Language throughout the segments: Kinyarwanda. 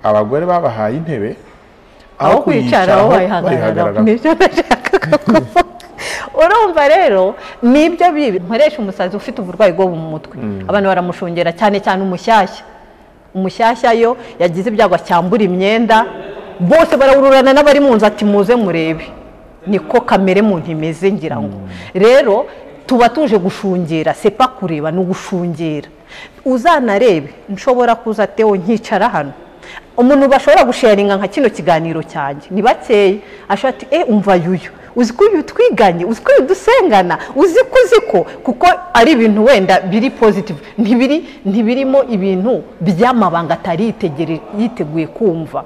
abagore babahaye intebe aho kwicara aho bayihagarara nibyo bashakaga kuvuga urumva rero nibyo bibi nkoresha umusazi ufite uburwayi bwo mu mutwe abantu baramushungera cyane cyane umushyashya umushyashya yo yagize ibyago acyambura imyenda bose barahururana n'abari mu nzu ati muze murebe niko kamere muntu imeze ngira ngo rero tuba tuje gushungera sepa kureba ni ugushungera uzanarebe nshobora kuza atewo nkicara hano umuntu bashobora gusharinga nka kino kiganiro cyanjye ni bakeya ashobora ati e umva yuyu uzi ko uyu twiganye uzi ko uyu dusengana uzi ko uzi ko kuko ari ibintu wenda biri pozitivu ntibirimo ibintu by'amabanga atari yiteguye kumva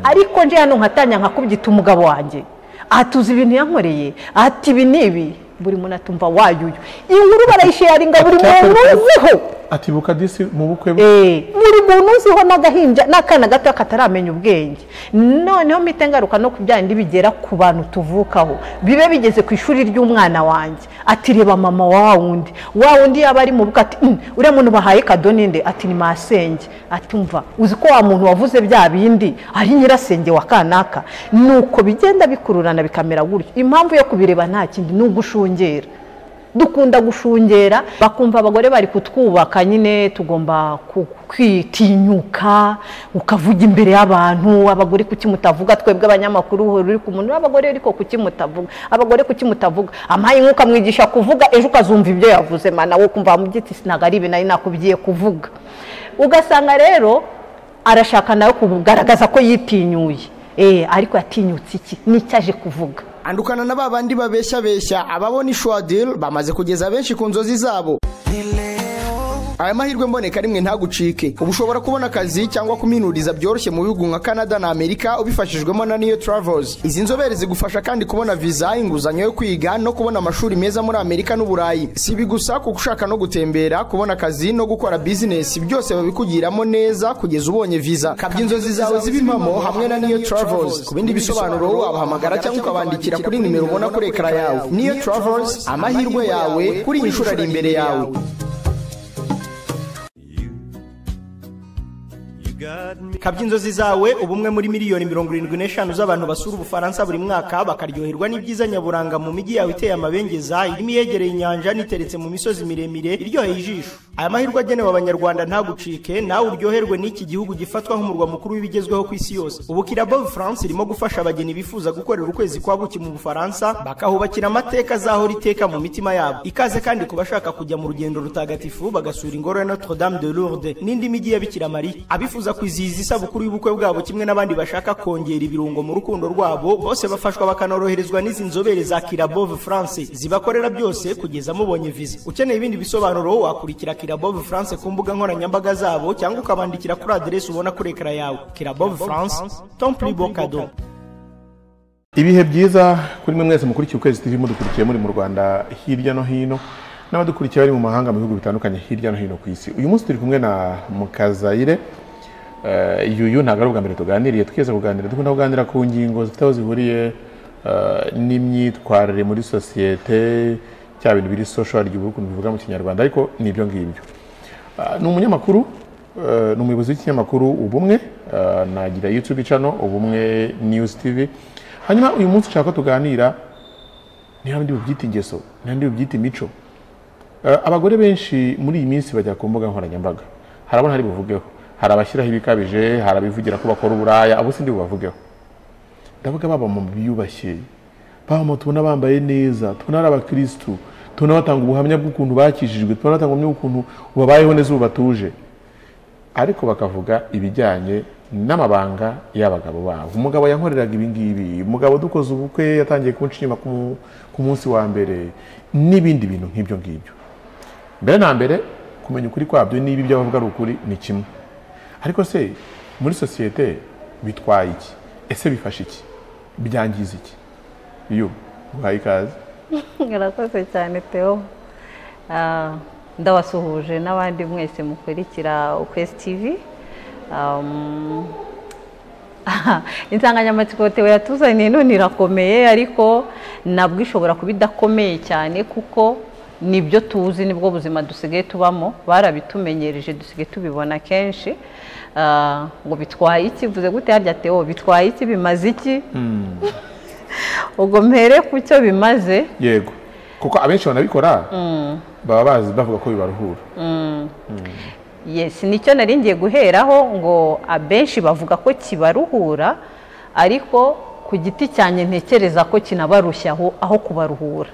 ariko nje hano nkatanya nkakubyita umugabo wanjye aha tuzi ibintu yankoreye ati ibi ni ibi buri muntu atumva wayuyu iyi nkuru barayisharinga buri muntu uziho atibuka disi mu bukwe bwe buri muntu uziho n'agahinja n'akana gato kataramenya ubwenge noneho mpita ngaruka no ku byandi bigera ku bantu tuvukaho bibe bigeze ku ishuri ry'umwana wanjye ati reba mama wa wundi wa wundi yaba ari mu bukwe ati "Mm, uriya muntu bahaye kadoni nde ati ni masenge atumva uzi ko wa muntu wavuze bya bindi ari nyirasenge wa kanaka nuko bigenda bikururana bikamera gutyo impamvu yo kubireba nta kindi ni ugushungera dukunda gushungera bakumva abagore bari kutwubaka nyine tugomba ku- kwitinyuka ukavuga imbere y'abantu abagore kuki mutavuga twebwe abanyamakuru uhora uri ku muntu abagore ariko kuki mutavuga abagore kuki mutavuga ampaye inka ukamwigisha kuvuga ejo ukazumva ibyo yavuze mana wowe ukumva wamugiti sinaga ari ibi nari nakubwiye kuvuga ugasanga rero arashaka nawe kugaragaza ko yitinyuye Eh, ariko yatinyutse iki n'icyo aje kuvuga andukana na ba bandi babeshyabeshya ababona ishwadil bamaze kugeza benshi ku nzozi zabo aya mahirwe mboneka rimwe ntagucike ubu ushobora kubona akazi cyangwa kuminuriza byoroshye mu bihugu nka canada na amerika ubifashijwemo na niyo travels izi nzobere zigufasha kandi kubona viza inguzanyo yo kwiga no kubona amashuri meza muri amerika n'uburayi si ibi gusa kuko ushaka no gutembera kubona akazi no gukora bizinesi byose babikugiramo neza kugeza ubonye viza kabya inzozi zawe zibe impamo hamwe na niyo travels ku bindi bisobanuro wabahamagara cyangwa ukabandikira kuri nimero ubona kuri ekara yawe niyo travels amahirwe yawe kuri iyi nshuro ari imbere yawe kabya inzozi zawe ubumwe muri miliyoni mirongo irindwi n'eshanu z'abantu basura ubufaransa buri mwaka bakaryoherwa n'ibyiza nyaburanga mu mijyi yawe iteye amabengeza irimo iyegereye inyanja n'iteretse mu misozi miremire iryoheye ijisho aya mahirwe agenewe abanyarwanda ntagucike nawe uryoherwe n'iki gihugu gifatwa nk'umurwa mukuru w'ibigezweho ku isi yose ubu kirabo france irimo gufasha abageni bifuza gukorera ukwezi kwa buki mu bufaransa bakahubakira amateka azahora iteka mu mitima yabo ikaze kandi ku bashaka kujya mu rugendo rutagatifu bagasura ingoro ya notre dame de lourdes n'indi mijyi ya bikira mariya abifuza kwizihiza isabukuru y'ubukwe bwabo kimwe n'abandi bashaka kongera ibirungo mu rukundo rwabo bose bafashwa bakanoroherezwa n'izi nzobere za kirabove france zibakorera byose kugeza mubonye viza ukeneye ibindi bisobanuro wakurikira kirabove france ku mbuga nkoranyambaga zabo cyangwa ukabandikira kuri aderesi ubona kuri ekara yawe kirabove france tomple bocado ibihe byiza kuri mwe mwese mukurikiye ukwezi tv mudukurikiye muri mu rwanda hirya no hino n'abadukurikiye bari mu mahanga mu bihugu bitandukanye hirya no hino ku isi uyu munsi turi kumwe na mukazayire Eh, yuyu ntabwo ari ubwa mbere tuganiriye twigeze kuganira dukunda kuganira ku ngingo zifite aho zihuriye eh, n'imyitwarire muri sosiyete cya bintu biri social ry'ubu ukuntu bivuga mu kinyarwanda ariko ni ibyo ngibyo Ah, ni umunyamakuru eh, ni umuyobozi w'ikinyamakuru ubumwe eh, nagira youtube channel ubumwe news tv hanyuma uyu munsi ushaka ko tuganira ni handi bubyita ingeso ni handi bubyita imico Eh, abagore benshi muri iyi minsi bajya ku mbuga nkoranyambaga hari abona hari buvugeho hari abashyiraho ibikabije hari abivugira ko bakora uburaya abo sindi bubavugeho ndavuga baba mu biyubashye baba mu tubona bambaye neza tubona ari abakirisitu tubona batanga ubuhamya bw'ukuntu bakijijwe tubona batanga ubuhamya bw'ukuntu babayeho neza ubu batuje ariko bakavuga ibijyanye n'amabanga y'abagabo babo umugabo yankoreraga ibi ngibi umugabo dukoze ubukwe yatangiye kunca inyuma ku mu- ku munsi wa mbere n'ibindi bintu nk'ibyo ngibyo mbere na mbere kumenya ukuri kwabyo niba ibyo bavuga ari ukuri ni kimwe ariko se muri sosiyete bitwaye iki ese bifasha iki byangiza iki iyo uhaye ikaze murakoze cyane Theo Ah, ndabasuhuje n'abandi mwese mukurikira ukwezi tivi Um, insanganyamatsiko Theo yatuzaniye none irakomeye ariko nabwo ishobora kuba idakomeye cyane kuko nibyo tuzi nibwo buzima dusigaye tubamo barabitumenyereje dusigaye tubibona kenshi Ah, ngo bitwaye iki mvuze gute harya teo bitwaye iki bimaze iki ubwo mpere ku cyo bimaze yego kuko abenshi banabikora baba bazi bavuga ko bibaruhura yes nicyo nari ngiye guheraho ngo abenshi bavuga ko kibaruhura ariko ku giti cyanjye ntekereza ko kinabarushya aho aho kubaruhura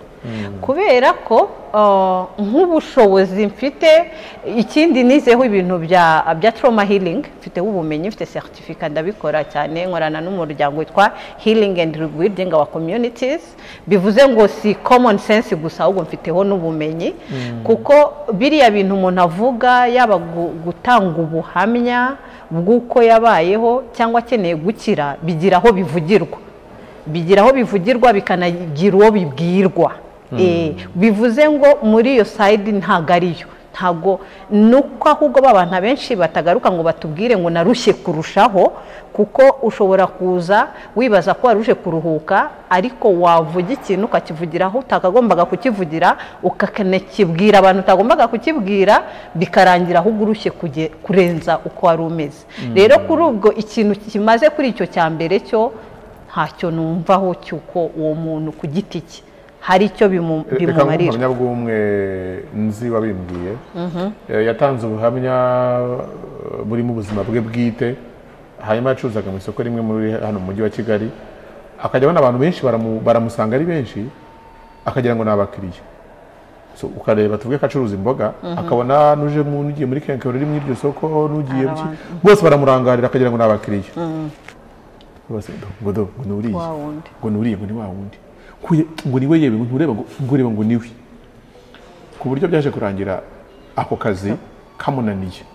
kubera ko ah, nk'ubushobozi mfite ikindi nizeho ibintu bya bya trauma healing mfiteho ubumenyi mfite certificate ndabikora cyane nkorana n'umuryango witwa healing and rebuilding our communities bivuze ngo si common sense gusa ahubwo mfiteho n'ubumenyi kuko biriya bintu umuntu avuga yaba gu- gutanga ubuhamya bw'uko yabayeho cyangwa akeneye gukira bigira aho bivugirwa bigira aho bivugirwa bikanagira uwo bibwirwa Eh, bivuze ngo muri iyo sayidi ntabwo ariyo ntabwo nuko ahubwo ba bantu abenshi batagaruka ngo batubwire ngo narushye kurushaho kuko ushobora kuza wibaza ko waruje kuruhuka ariko wavuga ikintu ukakivugiraho utagombaga kukivugira ukanakibwira abantu utagombaga kukibwira bikarangira ahubwo urushye kuge- kurenza uko wari umeze rero kuri ubwo ikintu kimaze kuri icyo cya mbere cyo ntacyo numvaho cy'uko uwo muntu ku giti cye hari icyo bimu- reka nguhe bimumarira ubuhamya bw'umwe nzi wabimbwiye Eh, yatanze ubuhamya eh, burimo ubuzima bwe bwite hanyuma yacuruzaga mu isoko rimwe muri hano mu mujyi wa kigali akajya abona abantu benshi baramu- baramusanga ari benshi akagira ngo ni abakiriya So, ukareba tuvuge ko acuruza imboga akabona n'uje mu- n'ugiye muri kenkayori uri muri iryo soko n'ugiye Hari mu ki- abantu. bose baramurangarira akagira ngo ni abakiriya bose ngo do ngo ni uriya Wa wundi. ngo ni uriya ngo ni wa wundi Nkuye- ngo ni we yewe ngo ntureba ngo ngo ureba ngo ni we ku buryo byaje kurangira ako kazi kamunaniye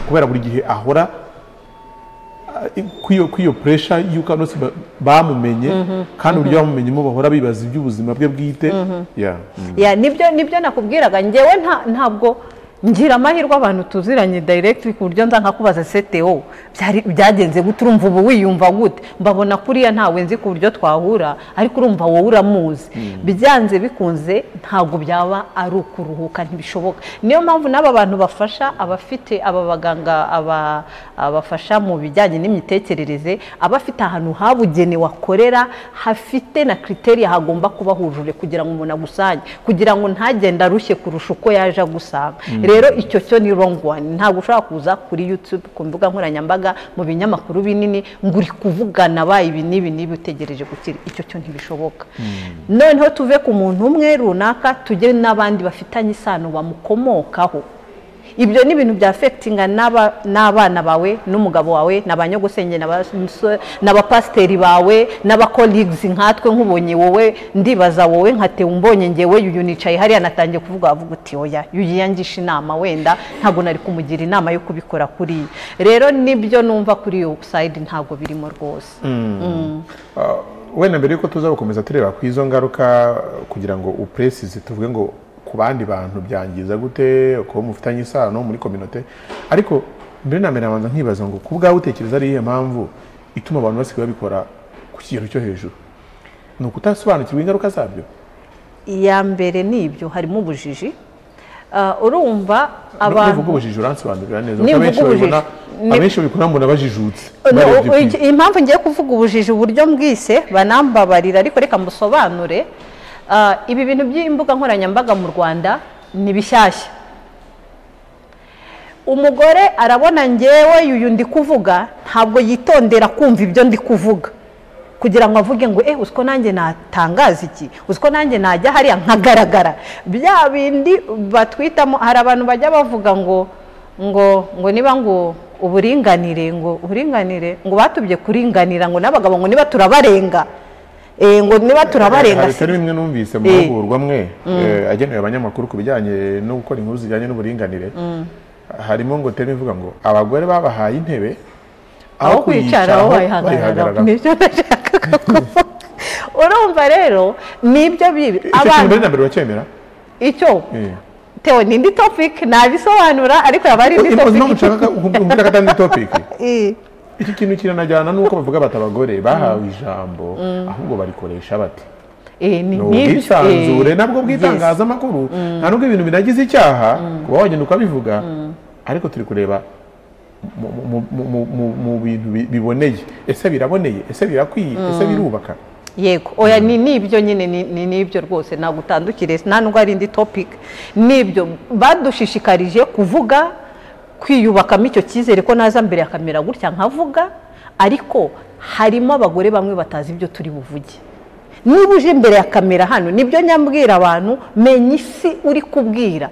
kubera buri gihe ahora ah, i- kuri iyo- kuri iyo puresha y'uko abantu bose ba- bamumenye kandi uburyo bamumenyemo bahora bibaza iby'ubuzima bwe bwite Yeah. Mm. Ya, nibyo nibyo nakubwiraga ngewe nta- ntabwo ngira amahirwe abantu tuziranye direct ku buryo nza nkakubaza CTO byari byagenze gute urumva ubu wiyumva gute mbabona kuriya ntawe nzi ku buryo twahura ariko urumva wowe uramuzi byanze bikunze ntabwo byaba ari ukuruhuka ntibishoboka niyo mpamvu n'aba bantu bafasha abafite aba baganga aba- abafasha mu bijyanye n'imitekerereze aba afite ahantu habugenewe akorera hafite na kriteriya hagomba kuba hujuje kugira ngo umuntu agusanye kugira ngo ntagende arushye kurusha uko yaje agusanga rero icyo cyo ni wrong one ntabwo ushobora kuza kuri youtube ku mbuga nkoranyambaga mu binyamakuru binini ngo uri kuvugana abaye ibi n'ibi n'ibi utegereje gukira icyo cyo ntibishoboka noneho tuve ku muntu umwe runaka tujye n'abandi bafitanye isano bamukomokaho ibyo ni ibintu bya afegitinga n'aba- n'abana bawe n'umugabo wawe na ba nyogosenge na ba- n'abapasiteri bawe n'abakoligisi nkatwe nk'ubonye wowe ndibaza wowe nka teo mbonye ngewe yuyu nicaye hariya natangiye kuvuga wavuga uti oya yuyu yangisha inama wenda ntabwo nari kumugira inama yo kubikora kuriya rero nibyo numva kuri iyo sayidi ntabwo birimo rwose wenda mbere yuko tuza gukomeza tureba ku izo ngaruka kugira ngo upresize tuvuge ngo ku bandi bantu byangiza gute kuba mufitanye isano muri kominote ariko mbere na mbere nabanza nkibaza ngo ku bwawe utekereza ari iyihe mpamvu ituma abantu basigaye babikora ku kigero cyo hejuru ni ukutasobanukirwa ingaruka zabyo iya mbere ni ibyo harimo ubujiji Ah, urumva abantu nuvuga ubujiji uransobanurira neza Nivuga kuko abenshi ubujiji. babibona Ni- abenshi babikora mbona bajijutse No, barebye ku uyu- impamvu ngiye kuvuga ubujiji uburyo mbwise banambabarira ariko reka mbusobanure Ah, ibi bintu by'imbuga nkoranyambaga mu rwanda ni bishyashya umugore arabona ngewe yuyu ndi kuvuga ntabwo yitondera kumva ibyo ndi kuvuga kugira ngo avuge ngo eh uziko nanjye natangaza iki uziko nanjye najya hariya nkagaragara bya bindi batwitamo hari abantu bajya bavuga ngo ngo ngo niba ngo uburinganire ngo uburinganire ngo batubye kuringanira ngo n'abagabo ngo niba turabarenga Eh, ngo niba turabarenga hari bimwe numvise mu Eh. mahugurwa amwe eh, agenewe abanyamakuru ku bijyanye no gukora inkuru zijyanye n'uburinganire harimo ngo teri ivuga ngo abagore babahaye intebe aho kwicara aho wayihagarara bayihagararaho nibyo ndashaka kuvuga urumva rero nibyo bibi icyo kintu mbere abantu na mbere uracyemera icyo Eh. tewe ni indi topic nabisobanura ariko yaba ari indi Impozi no topic gushaka kumbwira ko atandi topiki Eh, iki kintu kiranajyana n'uko bavuga bati abagore bahawe ijambo ahubwo barikoresha bati ni ubwisanzure nabwo bw'itangazamakuru nta nubwo ibintu binagize icyaha kuba wagenda ukabivuga ariko turi kureba mu bintu biboneye ese biraboneye ese birakwiye ese birubaka yego oya ni nibyo nyine ni nibyo rwose ntabwo utandukire nta nubwo ari indi topiki nibyo badushishikarije kuvuga kwiyubakamo icyo cyizere ko naza mbere akamera gutya nkavuga ariko harimo abagore bamwe batazi ibyo turi buvuge niba uje imbere ya kamera hano nibyo nyambwira abantu menya isi uri kubwira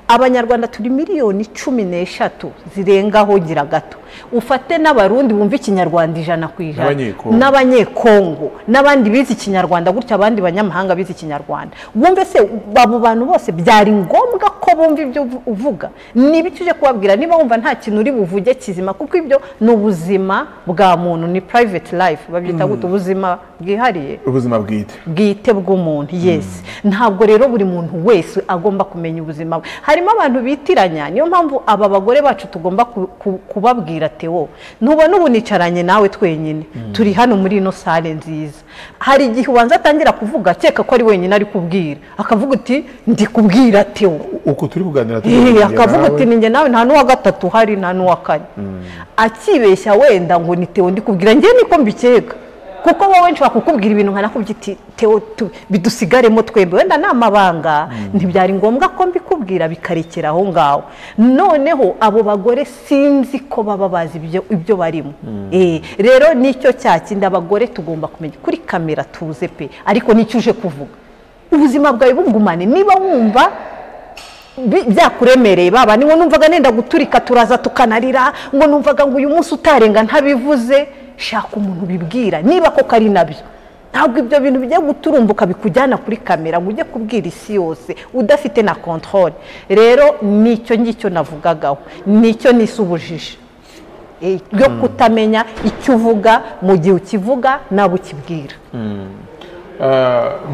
abanyarwanda turi miliyoni cumi n'eshatu zirengaho gira gato ufate n'abarundi bumva ikinyarwanda ijana ku ijana n'abanyekongo n'abandi bize ikinyarwanda gutya abandi banyamahanga bize ikinyarwanda wumve se abo bantu bose byari ngombwa ko bumva ibyo uvuga n'ibiki uje kubabwira niba wumva nta kintu uri buvuge kizima kuko ibyo ni ubuzima bwa muntu ni private life babyita gutya ubuzima bwihariye ubuzima bwite bwite bw'umuntu yesi ntabwo rero buri muntu wese agomba kumenya ubuzima bwe harimo abantu bitiranya niyo mpamvu aba bagore bacu tugomba kubabwira tewo ntubona ubu nicaranye nawe twenyine turi hano muri ino sale nziza hari igihe ubanza atangira kuvuga akeka ko ari wenyine ari kubwira akavuga uti ndi kubwira tewo uko turi kuganira akavuga uti ni njye nawe nta n'uwa gatatu hari nta n'uwa kane akibeshya wenda ngo ni tewo ndi kubwira njye niko mbikeka kuko wowe nshobora kukubwira ibintu nkanakubwira uti tewo bidusigaremo twembe wenda ni amabanga ntibyari ngombwa ko mbikubwira bikarekera aho ngaho noneho abo bagore sinzi ko baba bazi ibyo barimo rero nicyo cyakindi abagore tugomba kumenya kuri kamera tuze pe ariko nicyo uje kuvuga ubuzima bwawe bugumane niba wumva byakuremereye baba niwo numvaga nenda guturika turaza tukanarira ngo numvaga ngo uyu munsi utarenga ntabivuze shaka umuntu ubibwira niba koko ari nabyo ntabwo ibyo bintu bijya guturumbuka bikujyana kuri kamera ngo ujye kubwira isi yose udafite na kontorore rero nicyo ngicyo navugagaho nicyo nisubujije yo kutamenya icyo uvuga mu gihe ukivuga nawe ukibwira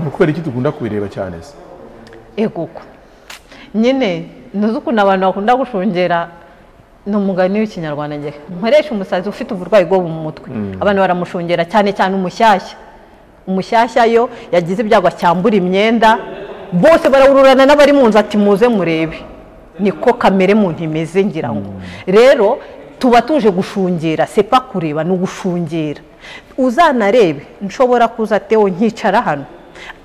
ni kubera iki dukunda kubireba cyane se eguko nyine ntuzi ukuntu abantu bakunda gushungera ni umugani w'ikinyarwanda njye nkoresha umusazi ufite uburwayi bwo mu mutwe abantu baramushungera cyane cyane umushyashya umushyashya yo yagize ibyago acyambura imyenda bose barawururana n'abari mu nzu ati muze murebe niko kamere muntu imeze ngira ngo rero tuba tuje gushungera sepa kureba ni ugushungera uzanarebe nshobora kuza tewo nkicara hano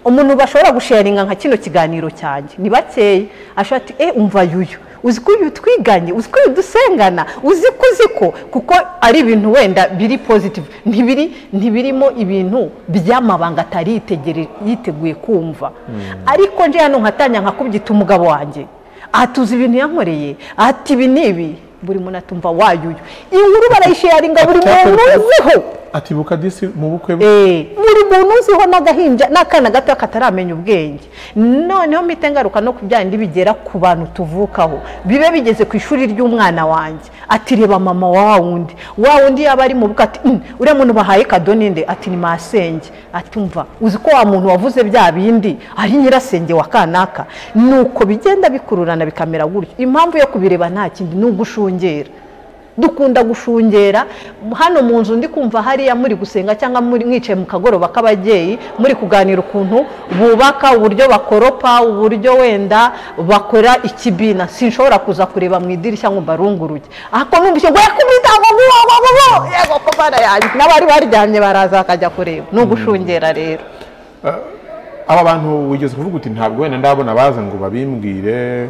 umuntu bashobora gusharinga nka kino kiganiro cyanjye ni bakeya ashobora ati e umva yuyu uzi ko uyu twiganye uzi ko uyu dusengana uzi ko uzi ko kuko ari ibintu wenda biri pozitivu ntibirimo ibintu by'amabanga atari yiteguye kumva ariko nje hano nkatanya nkakubyita umugabo wanjye aha tuzi ibintu yankoreye ati ibi n'ibi buri muntu atumva wayuyu iyi nkuru barayisharinga buri muntu uziho atibuka disi mu bukwe bwe buri muntu uziho n'agahinja n'akana gato kataramenya ubwenge noneho mpita ngaruka no kubyandi bigera ku bantu tuvukaho bibe bigeze ku ishuri ry'umwana wanjye ati reba mama wa wundi wa wundi yaba ari mu bukwe ati uriya muntu bahaye kado ninde ati ni masenge atumva uzi ko wa muntu wavuze bya bindi ari nyirasenge wa kanaka nuko bigenda bikururana bikamera gutyo impamvu yo kubireba nta kindi ni ugushungera dukunda gushungera hano mu nzu ndi kumva hariya muri gusenga cyangwa mwicaye mu kagoroba k'ababyeyi muri kuganira ukuntu bubaka uburyo bakoropa uburyo wenda bakora ikibina sinshobora kuza kureba mu idirishya ngo mbarunguruge ako numvise ngo yakubitaho ngo yego kubana yanjye n'abari baryamye baraza bakajya kureba ni ugushungera rero aba bantu wigeze kuvuga uti ntabwo wenda ndabona baza ngo babimbwire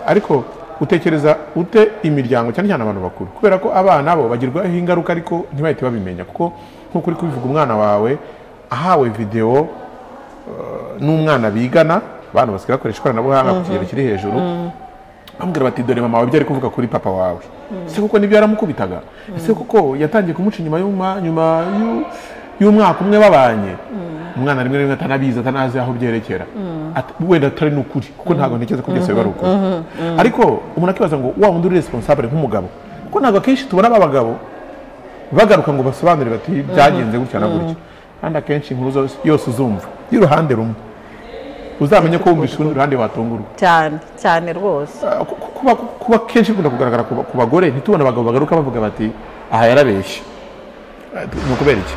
ariko utekereza ute imiryango cyane cyane abantu bakuru kubera ko abana bo bagirwaho ingaruka ariko ntibahite babimenya kuko nk'uko uri kubivuga umwana wawe ahawe videwo n'umwana bigana abantu basigaye bakoresha ikoranabuhanga ku kigero kiri hejuru bamubwira bati dore mama wawe ibyo ari kuvuga kuri papa wawe ese kuko nibyo yaramukubitaga ese kuko yatangiye kumuca inyuma nyuma y'umwaka umwe babanye umwana rimwe rimwe atanabizi atanazi aho byerekera wenda atari n'ukuri kuko ntabwo ntekereza ko byose biba ari ukuri ariko umuntu akibaza ngo wa wundi uri responsable nk'umugabo kuko ntabwo akenshi tubona abagabo bagaruka ngo basobanurire bati byagenze gutya na gutya kandi akenshi inkuru yose uzumva y'uruhande rumwe uzamenye ko wumvise urundi ruhande watungurwa cyane cyane rwose kuba kenshi bikunda kugaragara ku bagore ntitubone abagabo bagaruka bavuga bati aha yarabeshye ni ukubera iki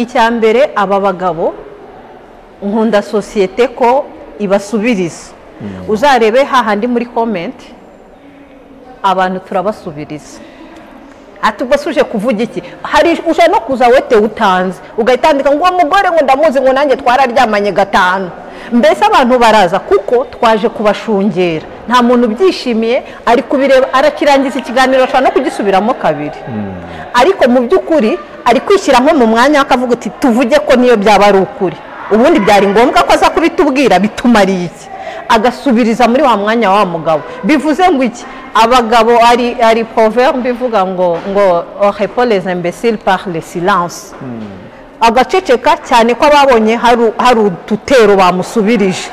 icya mbere aba bagabo nkunda sosiyete ko ibasubiriza uzarebe hahandi muri komenti abantu turabasubiriza ati ubwo suje kuvuga iki hari uje no kuza wete utanze ugahitandika ngo uwo mugore ngo ndamuzi ngo nanjye twararyamanye gatanu mbese abantu baraza kuko twaje kubashungera nta muntu ubyishimiye ari kubireba arakirangiza ikiganiro ashobora no kugisubiramo kabiri ariko mu by'ukuri ari kwishyira nko mu mwanya akavuga ati tuvuge ko niyo byaba ari ukuri ubundi byari ngombwa ko aza kubitubwira bitumariye iki agasubiriza muri wa mwanya wa mugabo bivuze ngo iki abagabo ari ari proverbe ivuga ngo ngo repoleze imbesile par le silence agaceceka cyane ko ababonye hari udutero bamusubirije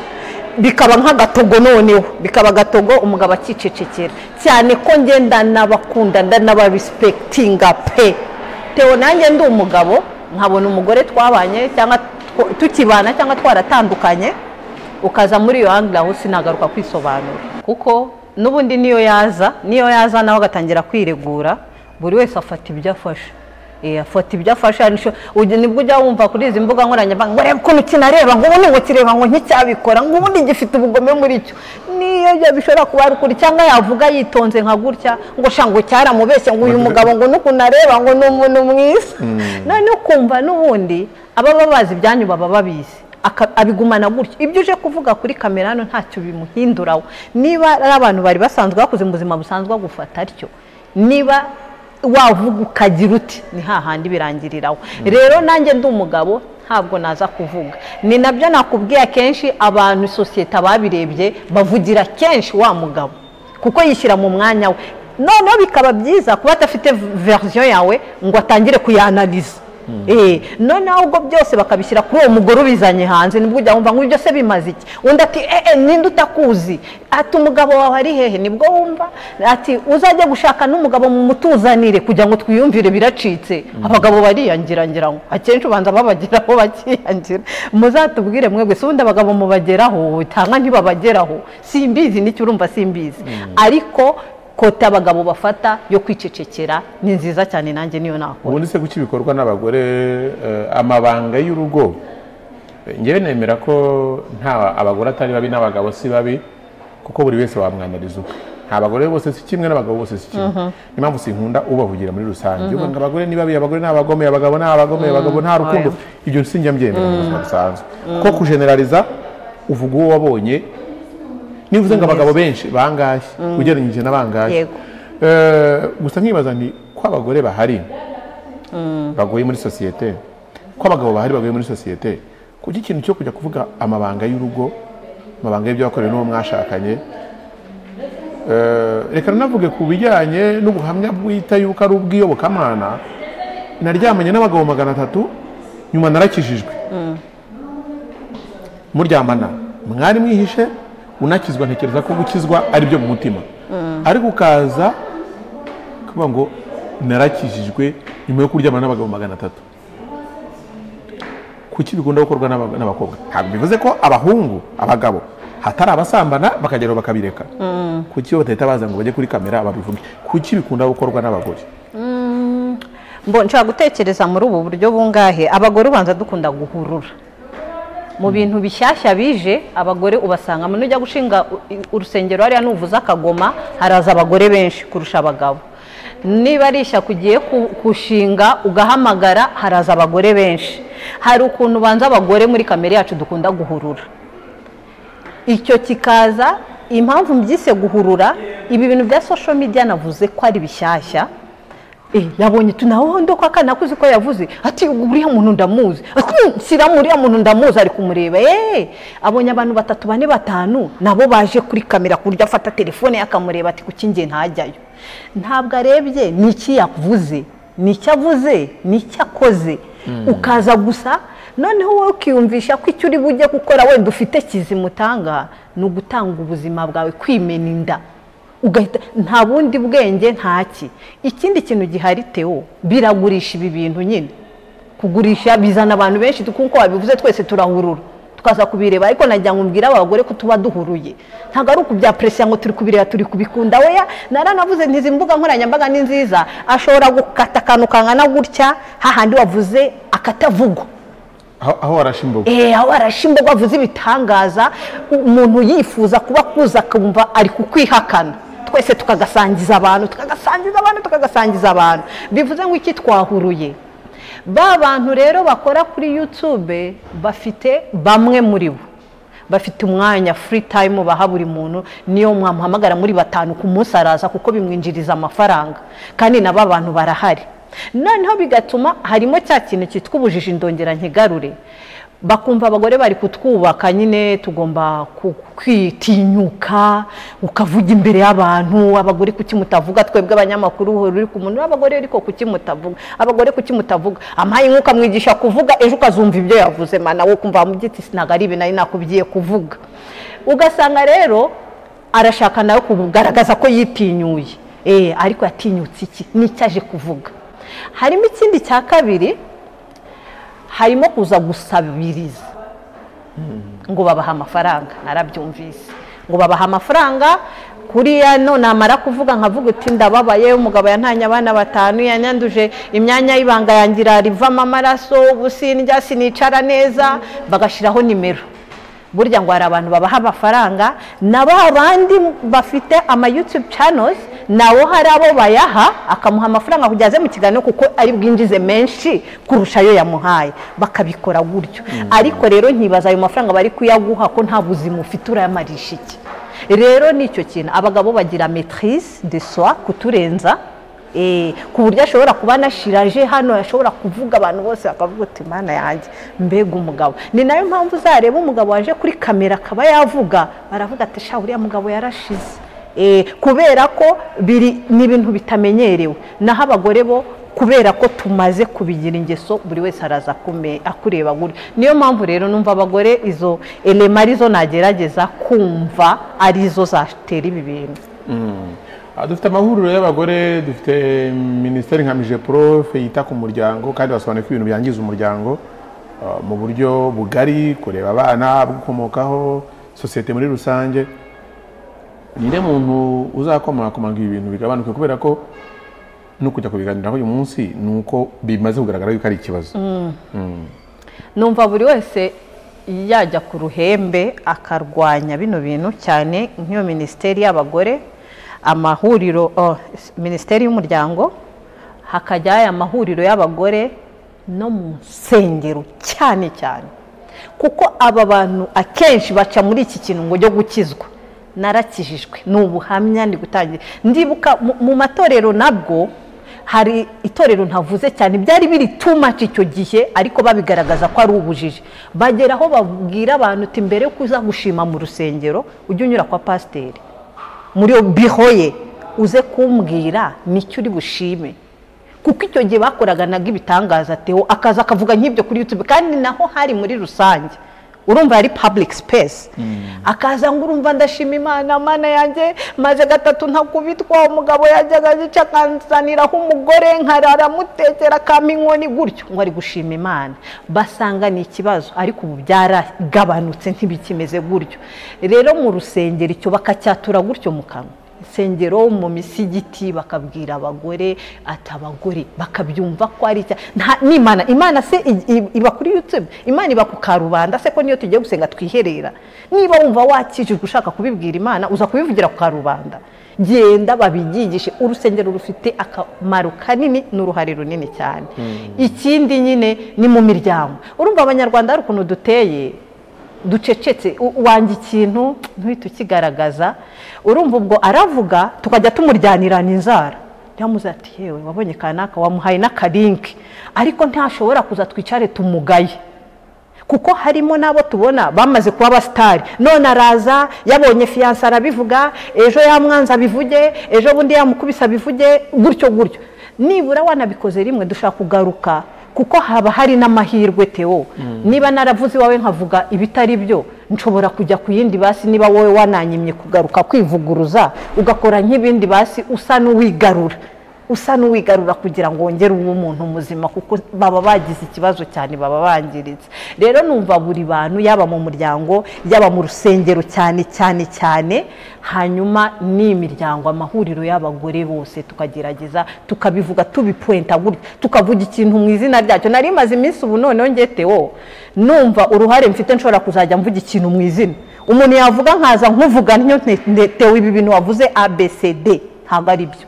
bikaba nk'agatogo noneho bikaba agatogo umugabo akicecekera cyane ko ngenda n'abakunda n'abarisipegitinga pe tewo nanjye ndi umugabo nkabona umugore twabanye cyangwa tukibana cyangwa twaratandukanye ukaza muri iyo aho sinagaruka kwisobanura kuko n'ubundi niyo yaza niyo yaza nawe agatangira kwiregura buri wese afata ibyo afashe afata ibyo afashe nibwo ujya wumva kuri izi mbuga nkoranyambaga ngo urebe ukuntu kinareba ngo ubundi ngo kireba ngo nticyabikora ngo ubundi gifite ubugome muri cyo niyo bishobora kuba ari ukuri cyangwa yavuga yitonze nka gutya ngo shango cyaramubeshye ngo uyu mugabo ngo n'ukuntu areba ngo ni umuntu mwiza none ukumva n'ubundi ababa bazi ibyanyu baba babizi abigumana gutyo ibyo uje kuvuga kuri kamera hano ntacyo bimuhinduraho niba ari abantu bari basanzwe bakoze mu buzima busanzwe bagufata atyo niba wavuga ukagira uti ni hahandi birangiriraho rero nanjye ndi umugabo ntabwo naza kuvuga ni nabyo nakubwiye akenshi abantu sosiyete ababirebye bavugira kenshi wa mugabo kuko yishyira mu mwanya we noneho bikaba byiza kuba adafite verisiyo yawe ngo atangire kuyanariza noneho ubwo byose bakabishyira kuri uwo mugore ubizanye hanze nibwo ujya wumva ngo ibyo se bimaze iki undi ati eee ninde utakuzi ati umugabo wawe ari hehe nibwo wumva ati uzajye gushaka n'umugabo mu mutuzanire kugira ngo twiyumvire biracitse abagabo bariyangira ngira ngo akenshi ubanza babageraho bakiyangira muzatubwire mwebwe si ubundi abagabo mubageraho cyangwa ntibabageraho simbizi n'icyo urumva simbizi ariko kota abagabo bafata yo kwicecekera ni nziza cyane nanjye niyo nakora ubundi se kuki bikorwa n'abagore amabanga y'urugo ngewe nemera ko nta abagore atari babi n'abagabo si babi kuko buri wese wamwanariza uko nta bagore bose si kimwe n'abagabo bose si kimwe niyo mpamvu sinkunda ubavugira muri rusange uvuga ngo abagore ni babi abagore ni abagome abagabo ni abagome abagabo nta rukundo ibyo sinjya mbyemera mu buzima busanzwe ko kujeneraliza uvuga uwo wabonye niba uvuze ngo abagabo benshi bangahe ugereranyije n'abangahe gusa nkibaza ni ko abagore bahari bagoye muri sosiyete ko abagabo bahari bagoye muri sosiyete kuko ikintu cyo kujya kuvuga amabanga y'urugo amabanga y'ibyo wakorewe n'uwo mwashakanye reka nanavuge ku bijyanye n'ubuhamya bwita yuko ari ubw'iyobokamana naryamanye n'abagabo magana atatu nyuma narakijijwe muryamana mwari mwihishe unakizwa ntekereza ko gukizwa ari byo mu mutima ariko ukaza kuvuga ngo narakijijwe nyuma yo kuryamana n'abagabo magana atatu kuki bikunda gukorwa n'abakobwa ntabwo bivuze ko abahungu abagabo hatari abasambana bakageraho bakabireka kuki batahita baza ngo bajye kuri kamera babivuge kuki bikunda gukorwa n'abagore nshobora gutekereza muri ubu buryo bungahe abagore ubanza dukunda guhurura mu bintu bishyashya bije abagore ubasangamo nujya gushinga urusengero hariya nuvuza akagoma haraza abagore benshi kurusha abagabo niba ari ishyaku ugiye gushinga ugahamagara haraza abagore benshi hari ukuntu ubanza abagore muri kamere yacu dukunda guhurura icyo kikaza impamvu mbyise guhurura ibi bintu bya social media navuze ko ari bishyashya yabonye tunahondo ko akana kuzi ko yavuze ati uriya muntu ndamuzi shyiramo uriya muntu ndamuzi ari kumureba eee abonye abantu batatu bane batanu nabo baje kuri kamera ku buryo afata telefone akamureba ati kuki ngiye ntajyayo ntabwo arebye ni iki yavuze ni icyo avuze ni icyo akoze ukaza gusa noneho wowe ukiyumvisha ko icyo uri bujye gukora wenda ufite kizimutanga ni ugutanga ubuzima bwawe kwimena inda nta bundi bwenge ntaki ikindi kintu gihari tewo biragurisha ibi bintu nyine kugurisha bizana abantu benshi kuko wabivuze twese turahurura tukaza kubireba ariko najya ngo mbwira abagore ko tuba duhuruye ntabwo ari ukubyaperesiya ngo turi kubireba turi kubikunda weya naranavuze ntizi mbuga nkoranyambaga ni nziza ashobora gukata akantu kangana gutya hahandi wavuze akatavugwa aho aho warashe imboga eee aho warashe imboga avuze ibitangaza umuntu yifuza kuba kuza akumva ari kukwihakana twese tukagasangiza abantu tukagasangiza abantu tukagasangiza abantu bivuze ngo iki twahuruye ba bantu rero bakora kuri yutube bafite bamwe muri bo bafite umwanya furi tayimu baha buri muntu niyo mwamuhamagara muri batanu ku munsi araza kuko bimwinjiriza amafaranga kandi nabo abantu barahari noneho bigatuma harimo cya kintu cyitwa ubujiji ndongera nkigarure bakumva abagore bari kutwubaka nyine tugomba kwitinyuka ukavuga imbere y'abantu abagore kuki mutavuga twebwe abanyamakuru uhora uri ku muntu n'abagore ariko kuki mutavuga abagore kuki mutavuga amaye nk'uko amwigisha kuvuga ejo ukazumva ibyo yavuze mana wo kumva wamugiti sinaga ari ibintu ari nakubwiye kuvuga ugasanga rero arashaka nawe kugaragaza ko yitinyuye eee ariko yatinyutse iki n'icyo aje kuvuga harimo ikindi cya kabiri harimo kuza gusabiriza ngo babahe amafaranga narabyumvise ngo babahe amafaranga kuriya none namara kuvuga nkavuga uti ndababaye umugabo yantanye abana batanu yanyanduje imyanya y'ibanga yangira rivamo amaraso ubusindya sinicara neza bagashyiraho nimero burya ngo hari abantu babaha amafaranga na ba bandi bafite ama yutube channels nawo hari abo bayaha akamuha amafaranga kugira aze mu kiganiro kuko ari bwinjize menshi kurusha ayo yamuhaye bakabikora gutyo ariko rero nkibaza ayo mafaranga bari kuyaguha ko nta buzima ufite urayamarisha iki rero ni icyo kintu abagabo bagira metirise de soa kuturenza ku buryo ashobora kuba anashiraje hano ashobora kuvuga abantu bose bakavuga uti imana yanjye mbega umugabo ni nayo mpamvu uzareba umugabo waje kuri kamera akaba yavuga baravuga ati sha uriya mugabo yarashize kubera ko biri ni ibintu bitamenyerewe naho abagore bo kubera ko tumaze kubigira ingeso buri wese araza akureba gutyo niyo mpamvu rero numva abagore izo elema arizo nagerageza kumva arizo zatera ibi bintu dufite amahuriro y'abagore dufite minisiteri nka porofe yita ku muryango kandi basobanuye ko ibintu byangiza umuryango mu buryo bugari kureba abana gukomokaho sosiyete muri rusange ninde muntu uzakomakomanga ibi bintu bigabanuke kubera ko no kujya kubiganiraho uyu munsi ni uko bimaze kugaragara yuko ari ikibazo numva buri wese yajya ku ruhembe akarwanya bino bintu cyane nk'iyo minisiteri y'abagore amahuriro minisiteri y'umuryango hakajya aya mahuriro y'abagore no mu nsengero cyane cyane kuko aba bantu akenshi baca muri iki kintu ngo cyo gukizwa narakijijwe ni ubuhamya ndi gutangira ndibuka mu matorero nabwo hari itorero ntavuze cyane byari biri tumaci icyo gihe ariko babigaragaza ko ari ubujiji bagera aho babwira abantu uti mbere yo kuza gushima mu rusengero ujye unyura kwa pasiteri muri biho ye uze kumbwira nicyo uri bushime kuko icyo gihe bakoraga naga ibitangaza tewo akaza akavuga nk'ibyo kuri yutube kandi naho hari muri rusange urumva yari pabulike sipesi akaza ngo urumva ndashima imana mana yanjye maze gatatu ntakubitwa umugabo yajyaga agica akansaniraho umugore nkarara amutekera akampa inkoni gutyo ngo ari gushima imana basanga ni ikibazo ariko ubu byaragabanutse ntibikimeze gutyo rero mu rusengero icyo bakacyatura gutyo mu kanwa insengero mu misigiti bakabwira abagore ati abagore bakabyumva ko ari icya n'imana imana se iba kuri yutube imana iba ku karubanda se ko niyo tugiye gusenga twiherera niba wumva wakijijwe ushaka kubibwira imana uza kubivugira ku karubanda genda babigigishe urusengero rufite akamaro kanini n'uruhare runini cyane ikindi nyine ni mu miryango urumva abanyarwanda hari ukuntu duteye ducecetse wanjye ikintu ntuhite ukigaragaza urumva ubwo aravuga tukajya tumuryanirana inzara yamuze ati yewe wabonye kanaka wamuhaye n'akarinki ariko ntashobora kuza twicare tumugaye kuko harimo n'abo tubona bamaze kuba abasitari none araza yabonye fiyanse arabivuga ejo yamwanza abivuge ejo bundi yamukubise abivuge gutyo gutyo nibura wanabikoze rimwe dushaka kugaruka kuko haba hari n'amahirwe tewo niba naravuze iwawe nkavuga ibitari byo nshobora kujya ku yindi basi niba wowe wananyimye kugaruka kwivuguruza ugakora nk'ibindi basi usa n'uwigarura usa n'uwigarura kugira ngo wongere ube umuntu muzima kuko baba bagize ikibazo cyane baba bangiritse rero numva buri bantu yaba mu muryango yaba mu rusengero cyane cyane cyane hanyuma ni imiryango amahuriro y'abagore bose tukagerageza tukabivuga tubipuwenta gutya tukavuga ikintu mu izina ryacyo nari maze iminsi ubu noneho ngetewo numva uruhare mfite nshobora kuzajya mvuga ikintu mu izina umuntu yavuga nkaza nkuvuga niyo ntetewe ibi bintu wavuze abcd ntabwo ari byo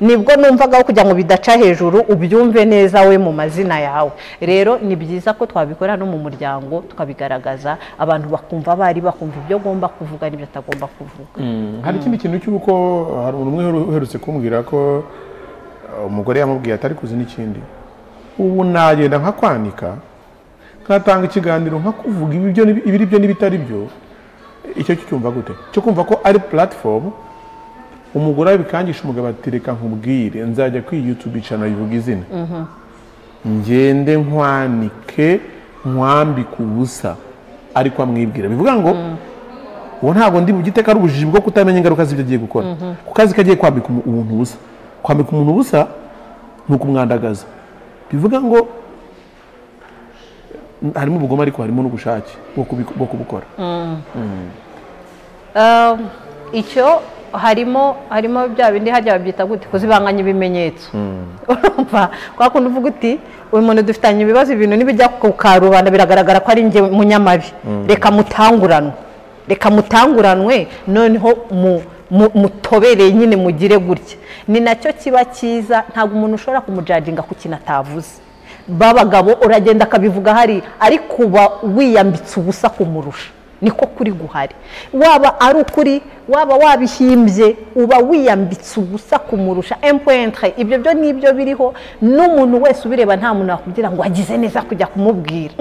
nibwo numvaga kugira ngo bidaca hejuru ubyumve neza we mu mazina yawe rero ni byiza ko twabikora no mu muryango tukabigaragaza abantu bakumva abari bakumva ibyo agomba kuvuga n'ibyo atagomba kuvuga hari ikindi kintu cy'uko hari umuntu umwe uherutse kumbwira ko umugore yamubwiye atari kuzi n'ikindi ubu nagenda nka kwanika nkatanga ikiganiro nka kuvuga ibiri byo n'ibitari byo icyo cyumva gute cyo kumva ko ari puratifomu umugore bikangisha umugabo ati reka nkubwire nzajya kwiga yutubica bivuga izina ngende nkwanike nkwambike ubusa ariko amwibwira bivuga ngo ubu ntabwo ndi bugiteka ari ubujiji bwo kutamenya ingaruka z'ibyo agiye gukora ku kazi kagiye kwambika umuntu ubusa kwambika umuntu ubusa ni ukumwandagaza bivuga ngo harimo ubugome ariko harimo n'ubushake bwo kubukora icyo harimo harimo bya bindi hajya babyita gute kuzibanganya ibimenyetso urumva kwa kundi uvuga uti uyu muntu dufitanye ibibazo ibintu n'ibijya ku karubanda biragaragara ko ari njye munyamabi reka mutanguranwe reka mutanguranwe noneho mutobereye nyine mugire gutya ni nacyo kiba cyiza ntabwo umuntu ushobora kumujajinga ku kintu atavuze babagabo uragenda akabivuga hari ariko uba wiyambitse ubusa kumurusha niko kuri guhari waba ari ukuri waba wabihimbye uba wiyambitse ubusa kumurusha empuwentre ibyo byo ni ibyo biriho n'umuntu wese ubireba nta muntu wakubwira ngo agize neza kujya kumubwira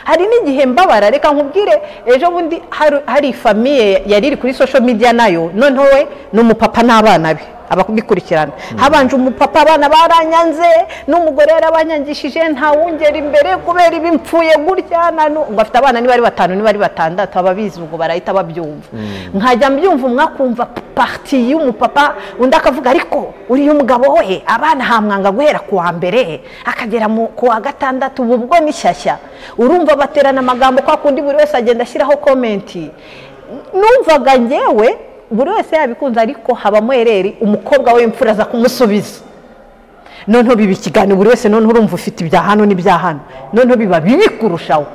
hari n'igihe mbabara reka nkubwire ejo bundi hari famiye yari iri kuri social media nayo noneho we ni umupapa n'abana be ababikurikirana habanje umupapa abana baranyanze n'umugore yarabanyangishije ntawungera imbere kubera ibimfuye gutya ngo afite abana niba ari batanu niba ari batandatu ababizi ubwo barahita babyumva nkajya mbyumva umwe akumva pariti y'umupapa undi akavuga ariko uriya mugabo we abana hamwanga guhera ku wa mbere akagera ku wa gatandatu ubu bwo ni shyashya urumva baterana amagambo kwa kundi buri wese agenda ashyiraho komenti numvaga ngewe buri wese yabikunze ariko habamo ereri umukobwa w'imfura aza kumusubiza noneho biba ikiganiro buri wese noneho urumva ufite ibya hano n'ibya hano noneho biba bibi kurushaho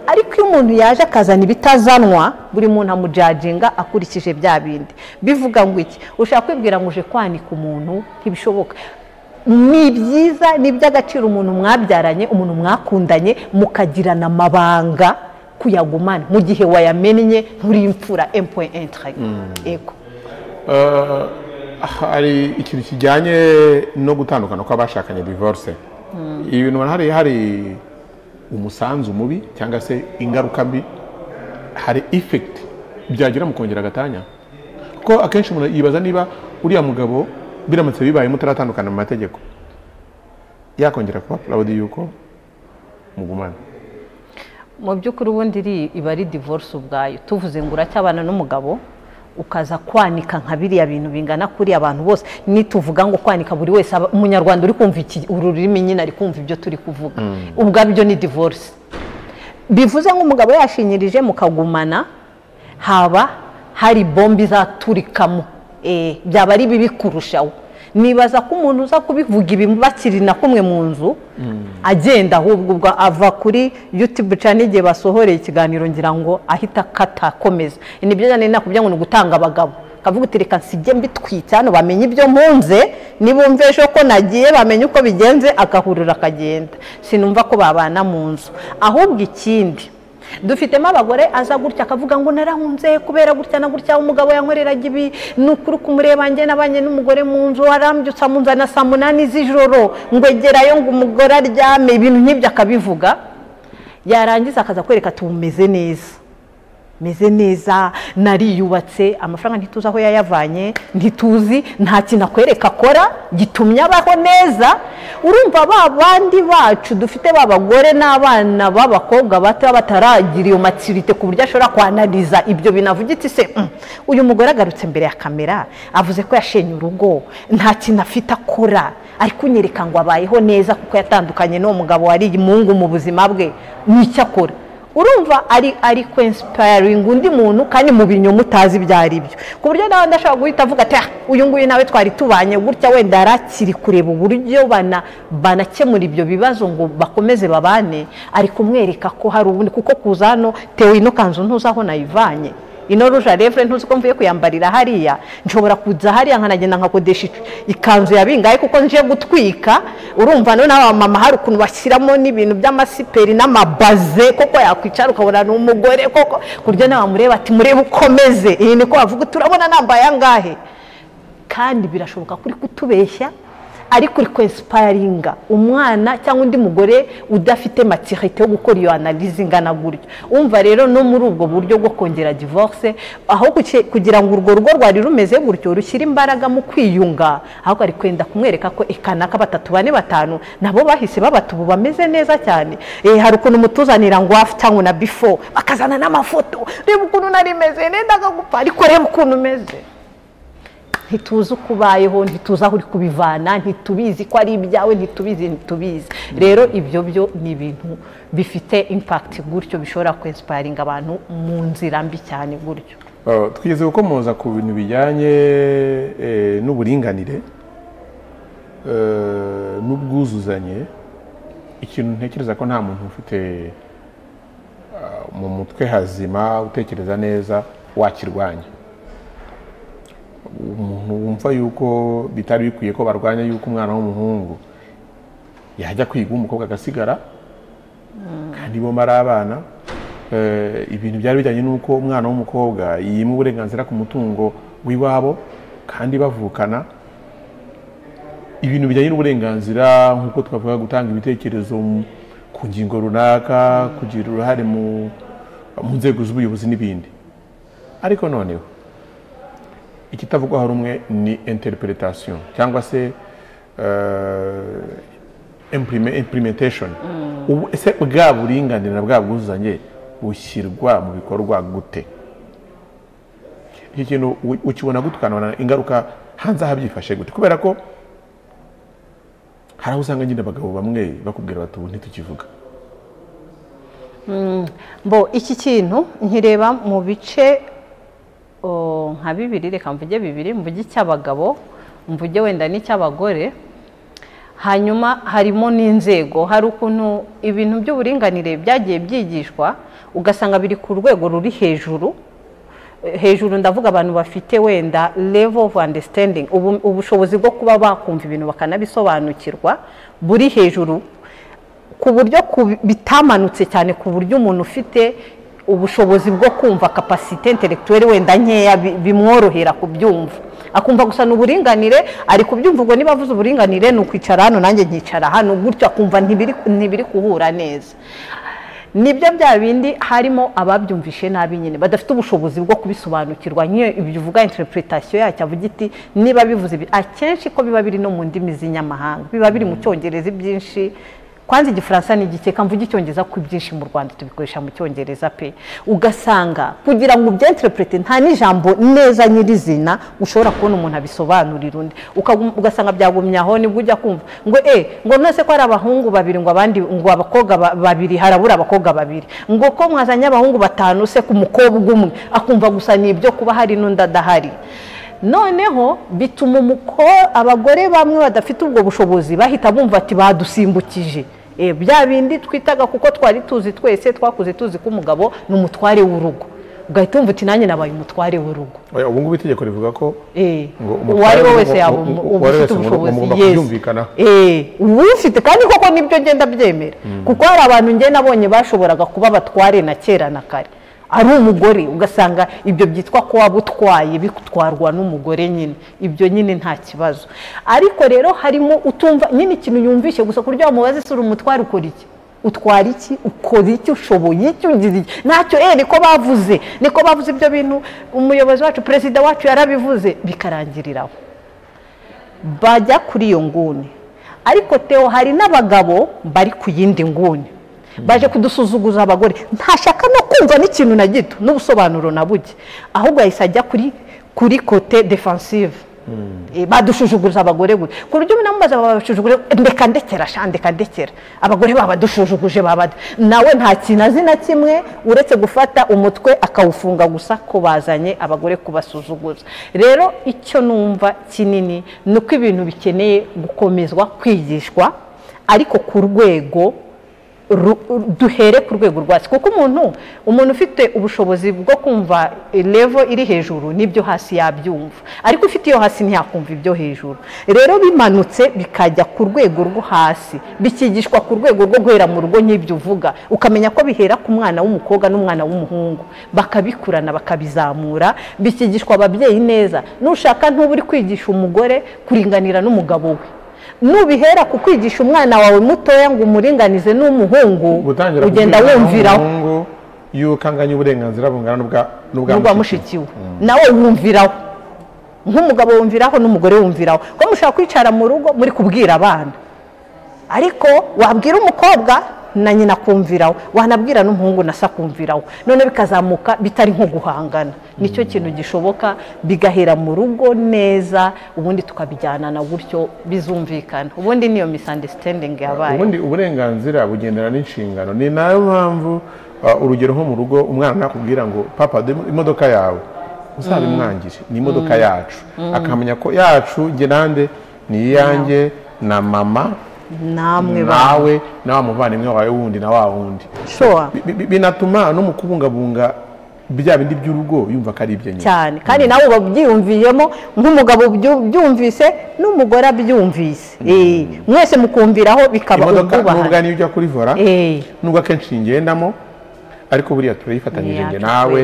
ariko iyo umuntu yaje akazana ibitazanwa buri muntu amujajinga akurikije bya bindi bivuga ngo iki ushaka kwibwira ngo uje kwanika umuntu ntibishoboka ni byiza ni iby'agaciro umuntu mwabyaranye umuntu mwakundanye mukagirana amabanga kuyagumana mu gihe wayamennye nturi imfura empuwe entire ego hari ikintu kijyanye no gutandukana kw'abashakanye divorce ibintu hari hari umusanzu mubi cyangwa se ingaruka mbi hari effect byagira mu kongera agatanya kuko akenshi umuntu yibaza niba uriya mugabo biramutse bibaye mutaratandukana mu mategeko yakongera kuba purawudi yuko mugumana mu by'ukuri ubundi iba ari divorce ubwayo tuvuze ngo uracyabana n'umugabo ukaza kwanika nka biriya bintu bingana kuri abantu bose nituvuga ngo kwanika buri wese umunyarwanda uri kumva ururimi nyine ari kumva ibyo turi kuvuga ubwabyo ni divorce bivuze nk'umugabo yashinyirije mukagumana haba hari bombe izaturikamo byaba ari bibi kurushaho nibaza ko umuntu uza kubivuga ibi bakiri na kumwe mu nzu agenda ahubwo ubwo ava kuri yutube cyane igihe basohoreye ikiganiro ngira ngo ahita akatakomeza nibyo njyana nakubwira ngo ni ugutanga abagabo kavuga uti reka nsige mbitwitse hano bamenye ibyo mpunze nibumve ejo ko nagiye bamenye uko bigenze agahurura akagenda sinumva ko babana mu nzu ahubwo ikindi dufitemo abagore aza gutya akavuga ngo narahunze kubera gutya na gutya umugabo yankoreraga ibi ni ukuri kumureba njye nabanye n'umugore mu nzu warambyutse amunzana saa munani z'ijoro ngo egerayo ngo umugore aryame ibintu nk'ibyo akabivuga yarangiza akaza kwereka tumeze neza meze neza nariyubatse amafaranga ntituzi aho yayavanye ntituzi nta kintu akwereka akora gitumye abaho neza urumva ba bandi bacu dufite b'abagore n'abana b'abakobwa bato bataragira iyo matsirite ku buryo ashobora kwanariza ibyo binavugitse se uyu mugore agarutse imbere ya kamera avuze ko yashenye urugo nta kintu afite akora ari kunyereka ngo abayeho neza kuko yatandukanye n'uwo mugabo wari imungu mu buzima bwe n'icyo akora urumva ari ari kwesipayiringa undi muntu kandi mu binyoma utazi ibyo ari byo ku buryo nawe ndashobora guhita avuga ati uyu nguyu nawe twari tubanye gutya wenda yari akiri kureba uburyo banakemura ibyo bibazo ngo bakomeze babane ari kumwereka ko hari ubundi kuko kuza hano tewe ino kanzu ntuzi aho nayivanye ino ruja revure ntuzi ko mvuye kuyambarira hariya nshobora kuza hariya nkanagenda nkakodesha ikanzu ya bingahe kuko nje gutwika urumva noneho abamama hari ukuntu bashyiramo n'ibintu by'amasiperi n'amabaze koko yakwicara ukabona ni umugore koko ku buryo nawe wamureba ati murebe ukomeze iyi niko bavuga turabona nambaye angahe kandi birashoboka kuri kutubeshya ariko uri kwesipayiringa umwana cyangwa undi mugore udafite matirite yo gukora iyo analize ingana gutyo wumva rero no muri ubwo buryo bwo kongera divorce aho kugira ngo urwo rugo rwari rumeze gutyo rushyire imbaraga mu kwiyunga ahubwo ari kwenda kumwereka ko ikanaka batatu bane batanu nabo bahise babata ubu bameze neza cyane hari ukuntu mutuzanira ngo hafi cyangwa na bifo bakazana n'amafoto reba ukuntu nari meze nenda akagupa ariko reba ukuntu umeze ntituzi uko ubayeho ntituzi aho uri kubivana ntitubizi ko ari ibyawe ntitubizi ntitubizi rero ibyo byo ni ibintu bifite impakiti gutyo bishobora kwesipayiringa abantu mu nzira mbi cyane gutyo twizeye ko muza ku bintu bijyanye n'uburinganire n'ubwuzuzanye ikintu ntekereza ko nta muntu ufite mu mutwe hazima utekereza neza wakirwanya umuntu wumva yuko bitari bikwiye ko barwanya yuko umwana w'umuhungu yajya kwiga umukobwa agasigara kandi bombi ari abana ibintu byari bijyanye n'uko umwana w'umukobwa yima uburenganzira ku mutungo w'iwabo kandi bavukana ibintu bijyanye n'uburenganzira nk'uko twavuga gutanga ibitekerezo ku ngingo runaka kugira uruhare mu nzego z'ubuyobozi n'ibindi ariko noneho ikitavugwaho rumwe ni interpretation cyangwa se implementation ese bwa buringanire na bwa bwuzuzanye bushyirwa mu bikorwa gute iki kintu ukibona gutukanabona ingaruka hanze aha byifashe gute kubera ko hari aho usanga nyine abagabo bamwe bakubwira bati ubu ntitukivuga mbo iki kintu nkireba mu bice nka bibiri reka mvuge bibiri mvuge icy'abagabo mvuge wenda n'icy'abagore hanyuma harimo n'inzego hari ukuntu ibintu by'uburinganire byagiye byigishwa ugasanga biri ku rwego ruri hejuru hejuru ndavuga abantu bafite wenda level of understanding ubushobozi bwo kuba bakumva ibintu bakanabisobanukirwa buri hejuru ku buryo bitamanutse cyane ku buryo umuntu ufite ubushobozi bwo kumva kapasite intelektuweli wenda nkeya bimworohera kubyumva akumva gusa ni uburinganire ari kubyumva ubwo niba avuze uburinganire ni ukwicara hano nanjye nkicara hano gutyo akumva ntibiri guhura neza nibyo bya bindi harimo ababyumvishe nabi nyine badafite ubushobozi bwo kubisobanukirwa nk'iyo ibyo uvuga interpretation yacyo avuga iti niba bivuze akenshi ko biba biri no mu ndimi z'inyamahanga biba biri mu cyongereza ibyinshi kwanza igifaransa ni igikeka mvuga icyongereza ko ibyinshi mu rwanda tubikoresha mu cyongereza pe ugasanga kugira ngo ubyenterepurete nta n'ijambo neza nyirizina ushobora kubona umuntu abisobanurira undi ugasanga byagumye aho nibwo ujya kumva ngo e ngo nonese ko hari abahungu babiri ngo abandi ngo abakobwa babiri harabura abakobwa babiri ngo ko mwazanye abahungu batanu se ku mukobwa umwe akumva gusa ni ibyo kuba hari n'undi adahari noneho bituma umuko abagore bamwe badafite ubwo bushobozi bahita bumva ati badusimbukije bya bindi twitaga kuko twari tuzi twese twakuze tuzi ko umugabo ni umutware w'urugo ugahita wumva uti nanjye nabaye umutware w'urugo ubu ngubu itegeko rivuga ko uwo ari we wese yaba ufite ubushobozi ubufite kandi koko nibyo ngenda byemera kuko hari abantu ngenda nabonye bashoboraga kuba batware na kera na kare ari umugore ugasanga ibyo byitwa ko waba utwaye bitwarwa n'umugore nyine ibyo nyine nta kibazo ariko rero harimo utumva nyine ikintu yumvishe gusa ku buryo wamubaza isi uri umutware ukora iki utwara iki ukora iki ushoboye iki ugize iki ntacyo eee niko bavuze niko bavuze ibyo bintu umuyobozi wacu perezida wacu yarabivuze bikarangiriraho bajya kuri iyo nguni ariko teo hari n'abagabo bari ku yindi nguni baje kudusuzuguza abagore ntashaka no kumva n'ikintu na gito n'ubusobanuro na buke ahubwo yahise ajya kuri kuri kote defansive badushujuguza abagore gusa ku buryo umuntu amubaza babashujuguje ndeka ndekera sha ndeka ndekera abagore babadushujuguje babada nawe nta kintu azi na kimwe uretse gufata umutwe akawufunga gusa ko bazanye abagore kubasuzuguza rero icyo numva kinini ni uko ibintu bikeneye gukomezwa kwigishwa ariko ku rwego duhere ku rwego rwacu kuko umuntu umuntu ufite ubushobozi bwo kumva levo iri hejuru n'ibyo hasi yabyumva ariko ufite iyo hasi ntiyakumva ibyo hejuru rero bimanutse bikajya ku rwego rwo hasi bikigishwa ku rwego rwo guhera mu rugo nk'ibyo uvuga ukamenya ko bihera ku mwana w'umukobwa n'umwana w'umuhungu bakabikurana bakabizamura bikigishwa ababyeyi neza nushaka ntuba uri kwigisha umugore kuringanira n'umugabo we nubihera ku kwigisha umwana wawe mutoya ngo umuringanize n'umuhungu ugenda wumviraho yuko anganya uburenganzira bungana n'ubwa mushikiwe nawe wumviraho nk'umugabo wumviraho n'umugore wumviraho ko mushobora kwicara mu rugo muri kubwira abana ariko wabwira umukobwa na nyina akumviraho wanabwira n'umuhungu na se akumviraho none bikazamuka bitari nko guhangana nicyo kintu gishoboka bigahera mu rugo neza ubundi tukabijyanana gutyo bizumvikana ubundi niyo misunderstanding yabaye ubundi uburenganzira bugendana n'inshingano ni nayo mpamvu urugero nko mu rugo umwana nakubwira ngo papa imodoka yawe uzabimwangire ni imodoka yacu akamenya ko yacu nande ni iyanjye na mama namwe nawe na wa muvandimwe wawe wundi na wa wundi binatuma no mu kubungabunga bya bindi by'urugo yumva ko ari ibyo nyine cyane kandi nawe uba ubyiyumviyemo nk'umugabo ubyumvise n'umugore abyumvise mwese mukumviraho bikaba ubwubahane nubwo niyo ujya kuri vora nubwo akenshi ngendamo ariko buriya turayifatanyije nge nawe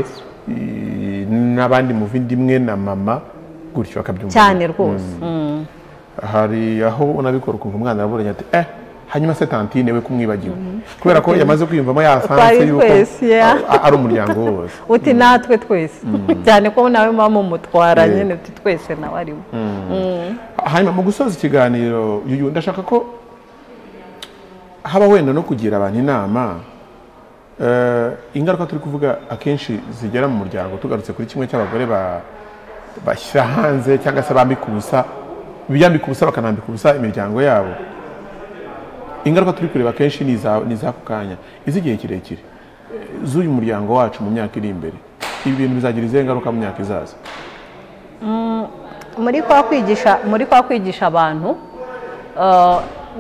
n'abandi muvindimwe na mama gutyo bakabyumva cyane rwose hari aho unabikora ukumva umwana araburanye ati eh hanyuma se tantine we kumwibagiwe kubera ko yamaze kwiyumvamo yasanze yuko ari umuryango wose uti natwe twese cyane ko nawe muba mumutwara nyine uti twese nawe ariwe hanyuma mu gusoza ikiganiro yuyu ndashaka ko haba wenda no kugira abantu inama ingaruka turi kuvuga akenshi zigera mu muryango tugarutse kuri kimwe cy'abagore bashyira hanze cyangwa se bambika ubusa biyambika ubusa bakanambika ubusa imiryango yabo ingaruka turi kureba kenshi ni iz'ako kanya iz'igihe kirekire z'uyu muryango wacu mu myaka iri imbere ibi bintu bizagira izihe ngaruka mu myaka izaza muri kwa kwigisha muri kwa kwigisha abantu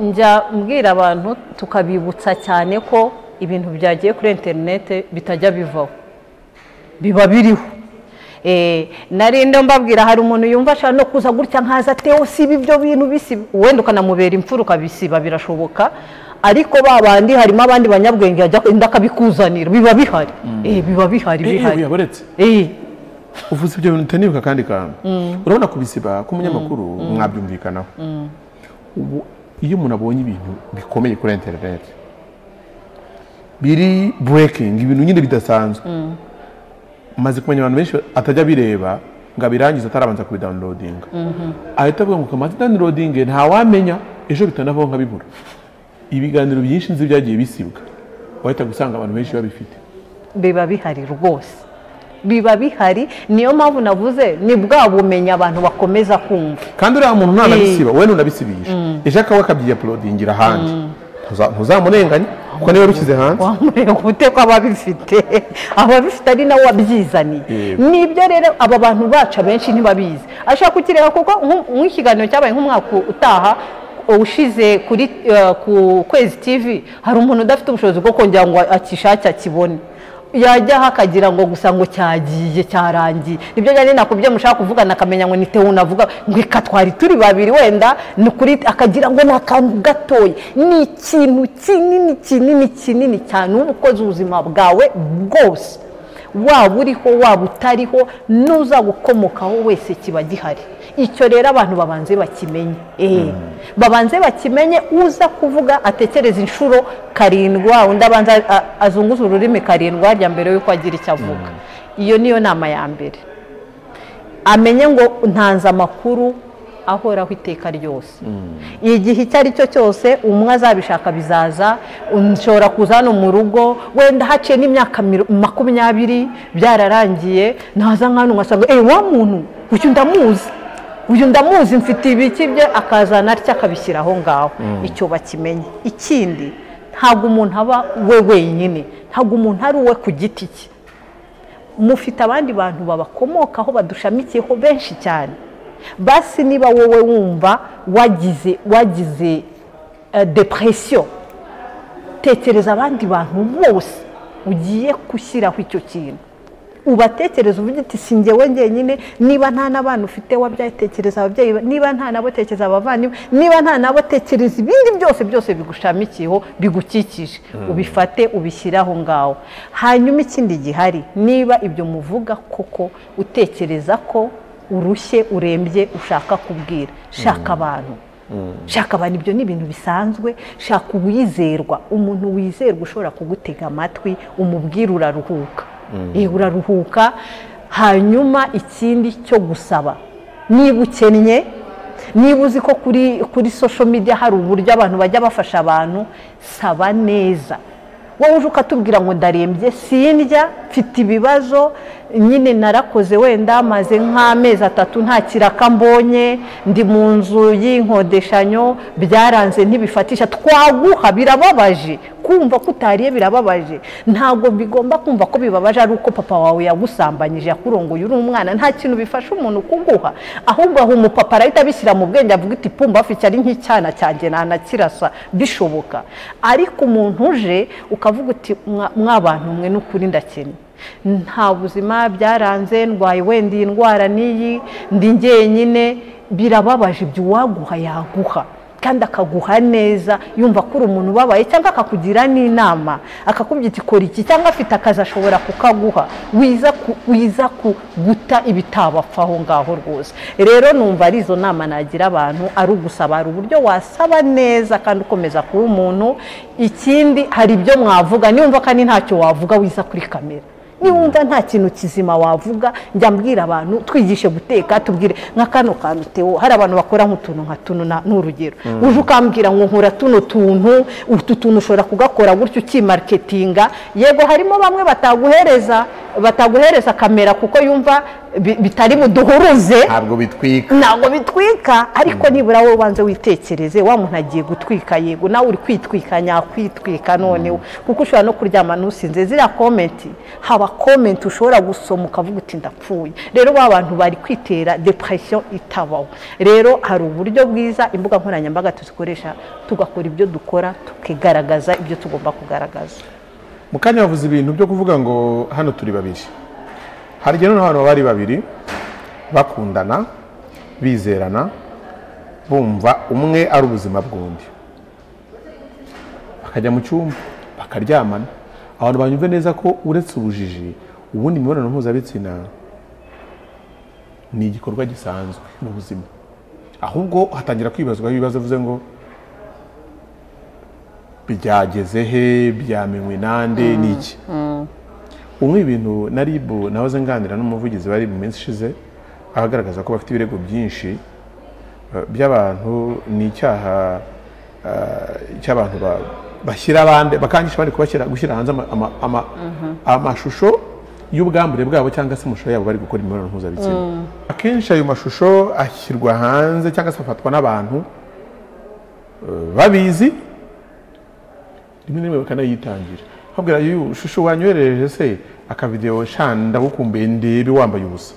njya mbwira abantu tukabibutsa cyane ko ibintu byagiye kuri interinete bitajya bivaho biba biriho narinde mbabwira hari umuntu yumva ashaka no kuza gutya nkaza atewe siba ibyo bintu bisiba wenda ukanamubera imfura ukabisiba birashoboka ariko ba bandi harimo abandi banyabwenge yajya wenda akabikuzanira biba bihari biba bihari bihari uvuze ibyo bintu utanibuka kandi kantu urabona kubisiba k'umunyamakuru mwabyumvikanaho ubu iyo umuntu abonye ibintu bikomeye kuri interineti biri burekingi ibintu nyine bidasanzwe maze kumenya abantu benshi atajya bireba ngo abirangize atarabanza kubidawunirodinga ahita avuga ngo kamaze dawunirodinge ntawamenya ejo bitanavaho nkabibura ibiganiro byinshi nzi byagiye bisibwa wahita gusanga abantu benshi babifite biba bihari rwose biba bihari niyo mpamvu navuze ni bwa bumenyi abantu bakomeza kumva kandi uriya muntu ntanabisiba wowe ntunabisibishe ejo akawe akabyiyaporodingira ahandi ntuzamurenganye kuko niba rushyize hanze wamureba ute ko ababifite ababifite ari nawe wabyizaniye nibyo rero aba bantu bacu abenshi ntibabizi ashaka kukireba kuko nk'ikiganiro cyabaye nk'umwaka utaha ushize kuri ku kwezi tivi hari umuntu udafite ubushobozi bwo kongera ngo akishake akibone yajyaho akagira ngo gusa ngo cyagiye cyarangiye nibyo njyane nakubye mushaka kuvugana akamenya ngo nite unavuga ngo reka twari turi babiri wenda ni ukuri akagira ngo ni akantu gatoya ni ikintu kinini kinini kinini cyane uba ukoze ubuzima bwawe bwose waba uriho waba utariho n'uzagukomokaho wese kiba gihari icyo rero abantu babanze bakimenye babanze bakimenye uza kuvuga atekereza inshuro karindwa undi abanza azunguza ururimi karindwa rya mbere y'uko agira icyo avuga iyo niyo nama ya mbere amenye ngo ntanze amakuru ahoraho iteka ryose igihe icyo ari cyo cyose umwe azabishaka bizaza nshobora kuza hano mu rugo wenda haciye n'imyaka makumyabiri byararangiye ntaza nk'ahantu ngasanga eee wa muntu uyu ndamuzi uyu ndamuzi mfite ibiki bye akazana atya akabishyira aho ngaho icyo bakimenye ikindi ntabwo umuntu aba we wenyine ntabwo umuntu ari uwe ku giti cye mufite abandi bantu babakomokaho badushamikiyeho benshi cyane basi niba wowe wumva wagize wagize depresiyo tekereza abandi bantu bose ugiye gushyiraho icyo kintu ubatekereza uvuga uti si njyewe ngenyine niba nta n'abana ufite wabyaye tekereza ababyeyi niba nta nabo tekereza abavandimwe niba nta nabo tekereza ibindi byose byose bigushamikiyeho bigukikije ubifate ubishyire aho ngaho hanyuma ikindi gihari niba ibyo muvuga koko utekereza ko urushye urembye ushaka kubwira shaka abantu shaka abantu ibyo ni ibintu bisanzwe shaka uwizerwa umuntu wizerwa ushobora kugutega amatwi umubwira uraruhuka uraruhuka hanyuma ikindi cyo gusaba niba ukennye niba uzi ko kuri kuri sosho media hari uburyo abantu bajya bafasha abantu saba neza wowe uje ukatubwira ngo ndarembye sindya mfite ibibazo nyine narakoze wenda maze nk'amezi atatu nta kiraka mbonye ndi mu nzu y'inkodeshanyo byaranze ntibifatisha twaguha birababaje kumva ko utariye birababaje ntabwo bigomba kumva ko bibabaje ari uko papa wawe yagusambanyije yakurongoye uri umwana nta kintu bifasha umuntu kuguha ahubwo aha umupapa arahita abishyira mu bwenge avuga iti pumba afite ari nk'icyana cyanjye ntanakirasa bishoboka ariko umuntu uje ukavuga uti mwabantu mwe n'ukuri ndakennye nta buzima byaranze ndwaye wenda iyi ndwara n'iyi ndi ngenyine birababaje ibyo uwaguha yaguha kandi akaguha neza yumva ko uri umuntu ubabaye cyangwa akakugira n'inama akakubwira iti kora iki cyangwa afite akazi ashobora kukaguha wiza guta ibitabapfa aho ngaho rwose rero numva ari izo nama nagira abantu ari ugusaba hari uburyo wasaba neza kandi ukomeza kuba umuntu ikindi hari ibyo mwavuga niyumva kandi ntacyo wavuga wiza kuri kamera niwumva nta kintu kizima wavuga njya mbwira abantu twigishe guteka tubwire nka kano kantu tewo hari abantu bakora nk'utuntu nka tuno ni urugero uje ukambwira ngo nkora tuno tuntu utu tuntu ushobora kugakora gutyo ukimaketinga yego harimo bamwe bataguhereza bataguhereza kamera kuko yumva bitari buduhuruze ntabwo bitwika ntabwo bitwika ariko nibura wowe ubanze witekereze wa muntu agiye gutwika yego nawe uri kwitwika nyakwitwika noneho kuko ushobora no kuryama ntusinze ziriya komenti haba komenti ushobora gusoma ukavuga uti ndapfuye rero ba bantu bari kwitera depression itabaho rero hari uburyo bwiza imbuga nkoranyambaga tuzikoresha tugakora ibyo dukora tukigaragaza ibyo tugomba kugaragaza mu kanya bavuze ibintu byo kuvuga ngo hano turi babiri hari igihe noneho abantu bari babiri bakundana bizerana bumva umwe ari ubuzima bw'undi bakajya mu cyumba bakaryamana abantu banyumve neza ko uretse ubujiji ubundi imibonano mpuzabitsina ni igikorwa gisanzwe mu buzima ahubwo hatangira kwibazwaho ibibazo bivuze ngo byageze he byamenywe nande ni iki umwe ibintu na rib nahoze nganira n'umuvugizi wari mu minsi ishize agaragaza ko bafite ibirego byinshi by'abantu ni icyaha cy'abantu bashyira abandi bakangisha abandi kubashyira gushyira hanze amashusho y'ubwambure bwabo cyangwa se amashusho yabo bari gukora imibonano mpuzabitsina akenshi ayo mashusho ashyirwa hanze cyangwa se afatwa n'abantu babizi rimwe na rimwe bakanayitangira babwira yuyu shusho wanyoherereje se akavidewo shanda ndagukumbuye ndebe wambaye ubusa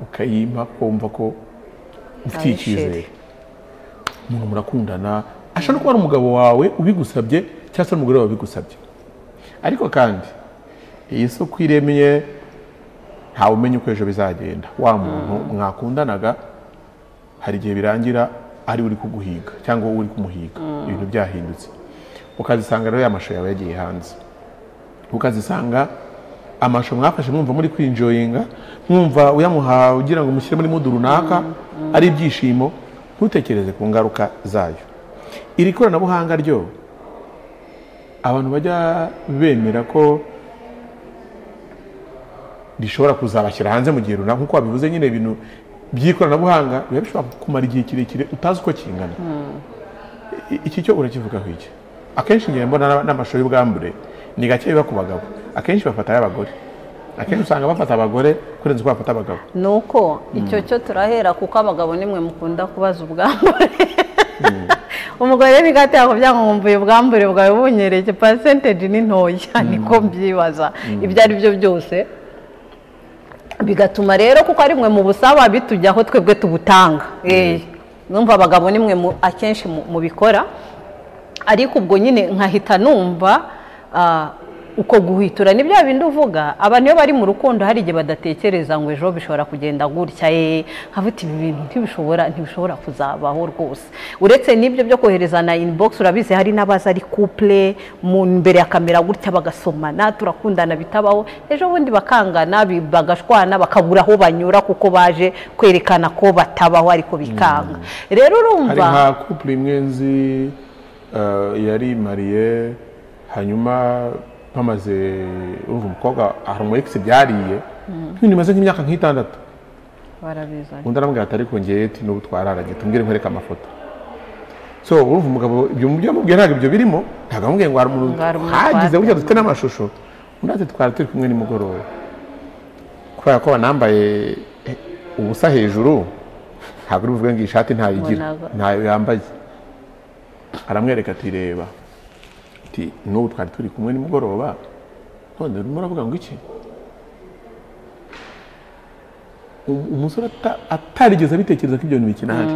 ukayimpa kumva ko ufite icyizere umuntu murakundana ashobora no kuba ari umugabo wawe ubigusabye cyangwa se n'umugore wawe ubigusabye ariko kandi iyi si uko iremye ntawe umenya uko ejo bizagenda wa muntu mwakundanaga hari igihe birangira ari uri kuguhiga cyangwa wowe uri kumuhiga ibintu byahindutse ukazisanga rero amashusho yawe yagiye hanze ukazisanga amashusho mwafashe mwumva muri kwinjoyinga mwumva uyamuha ugira ngo mushyire muri mudu runaka ari ibyishimo ntutekereze ku ngaruka zayo iri koranabuhanga ryo abantu bajya bemera ko rishobora kuzabashyira hanze mu gihe runaka nkuko wabivuze nyine ibintu by'ikoranabuhanga biba bishobora kumara igihe kirekire utazi uko kingana I- iki cyo urakivugaho iki akenshi ngiye mbona n'amashusho y'ubwambure ni gake biba ku bagabo akenshi bafata ay'abagore akenshi usanga bafata abagore kurenza uko bafata abagabo ni uko icyo cyo turahera kuko abagabo nimwe mukunda kubaza ubwambure umugore bigatera ku byangombwa ubwambure bwawe bunyereke pasenteji ni ntoya niko mbyibaza ibyo ari byo byose bigatuma rero kuko ari mwe mu busaba bitujyaho twebwe tubutanga Eh, numva abagabo ni mwe mu- akenshi mu- mubikora ariko ubwo nyine nkahita numva ah, uko guhwitura ni bya bindi uvuga abantu iyo bari mu rukundo hari igihe badatekereza ngo ejo bishobora kugenda gutya ye nkavuga ibi bintu ntibishobora ntibishobora kuzabaho rwose uretse n'ibyo byo koherezana inbox urabizi hari n'abaza ari couple mu mbere ya kamera gutya bagasomana turakundana bitabaho ejo bundi bakangana bi- bagashwana bakabura aho banyura kuko baje kwerekana ko batabaho ariko bikanga rero hari urumva nka couple imwe nzi eh, yari mariye hanyuma bamaze urumva umukobwa hari umu ex byariye ibintu bimaze nk'imyaka nk'itandatu barabizi undi aramubwira ati ariko njyewe ati n'ubu twararanye tumbwire nkwereke amafoto so urumva umugabo ibyo mu byo yamubwiye ntabwo ibyo birimo ntabwo amubwiye ngo hari umuntu Ngo hari umuntu hagize twateye. burya dufite n'amashusho undi ati twari turi kumwe nimugoroba kubera ko banambaye eh, ubusa hejuru ntabwo uri buvuge ngo iyi shati ntayigira Mbonaga. ntayo yambaye aramwereka ati reba ati n'ubu twari turi kumwe nimugoroba none urimo uravuga ngo iki Um- umusore ata- atarigeze abitekereza ko ibyo bintu bikinahari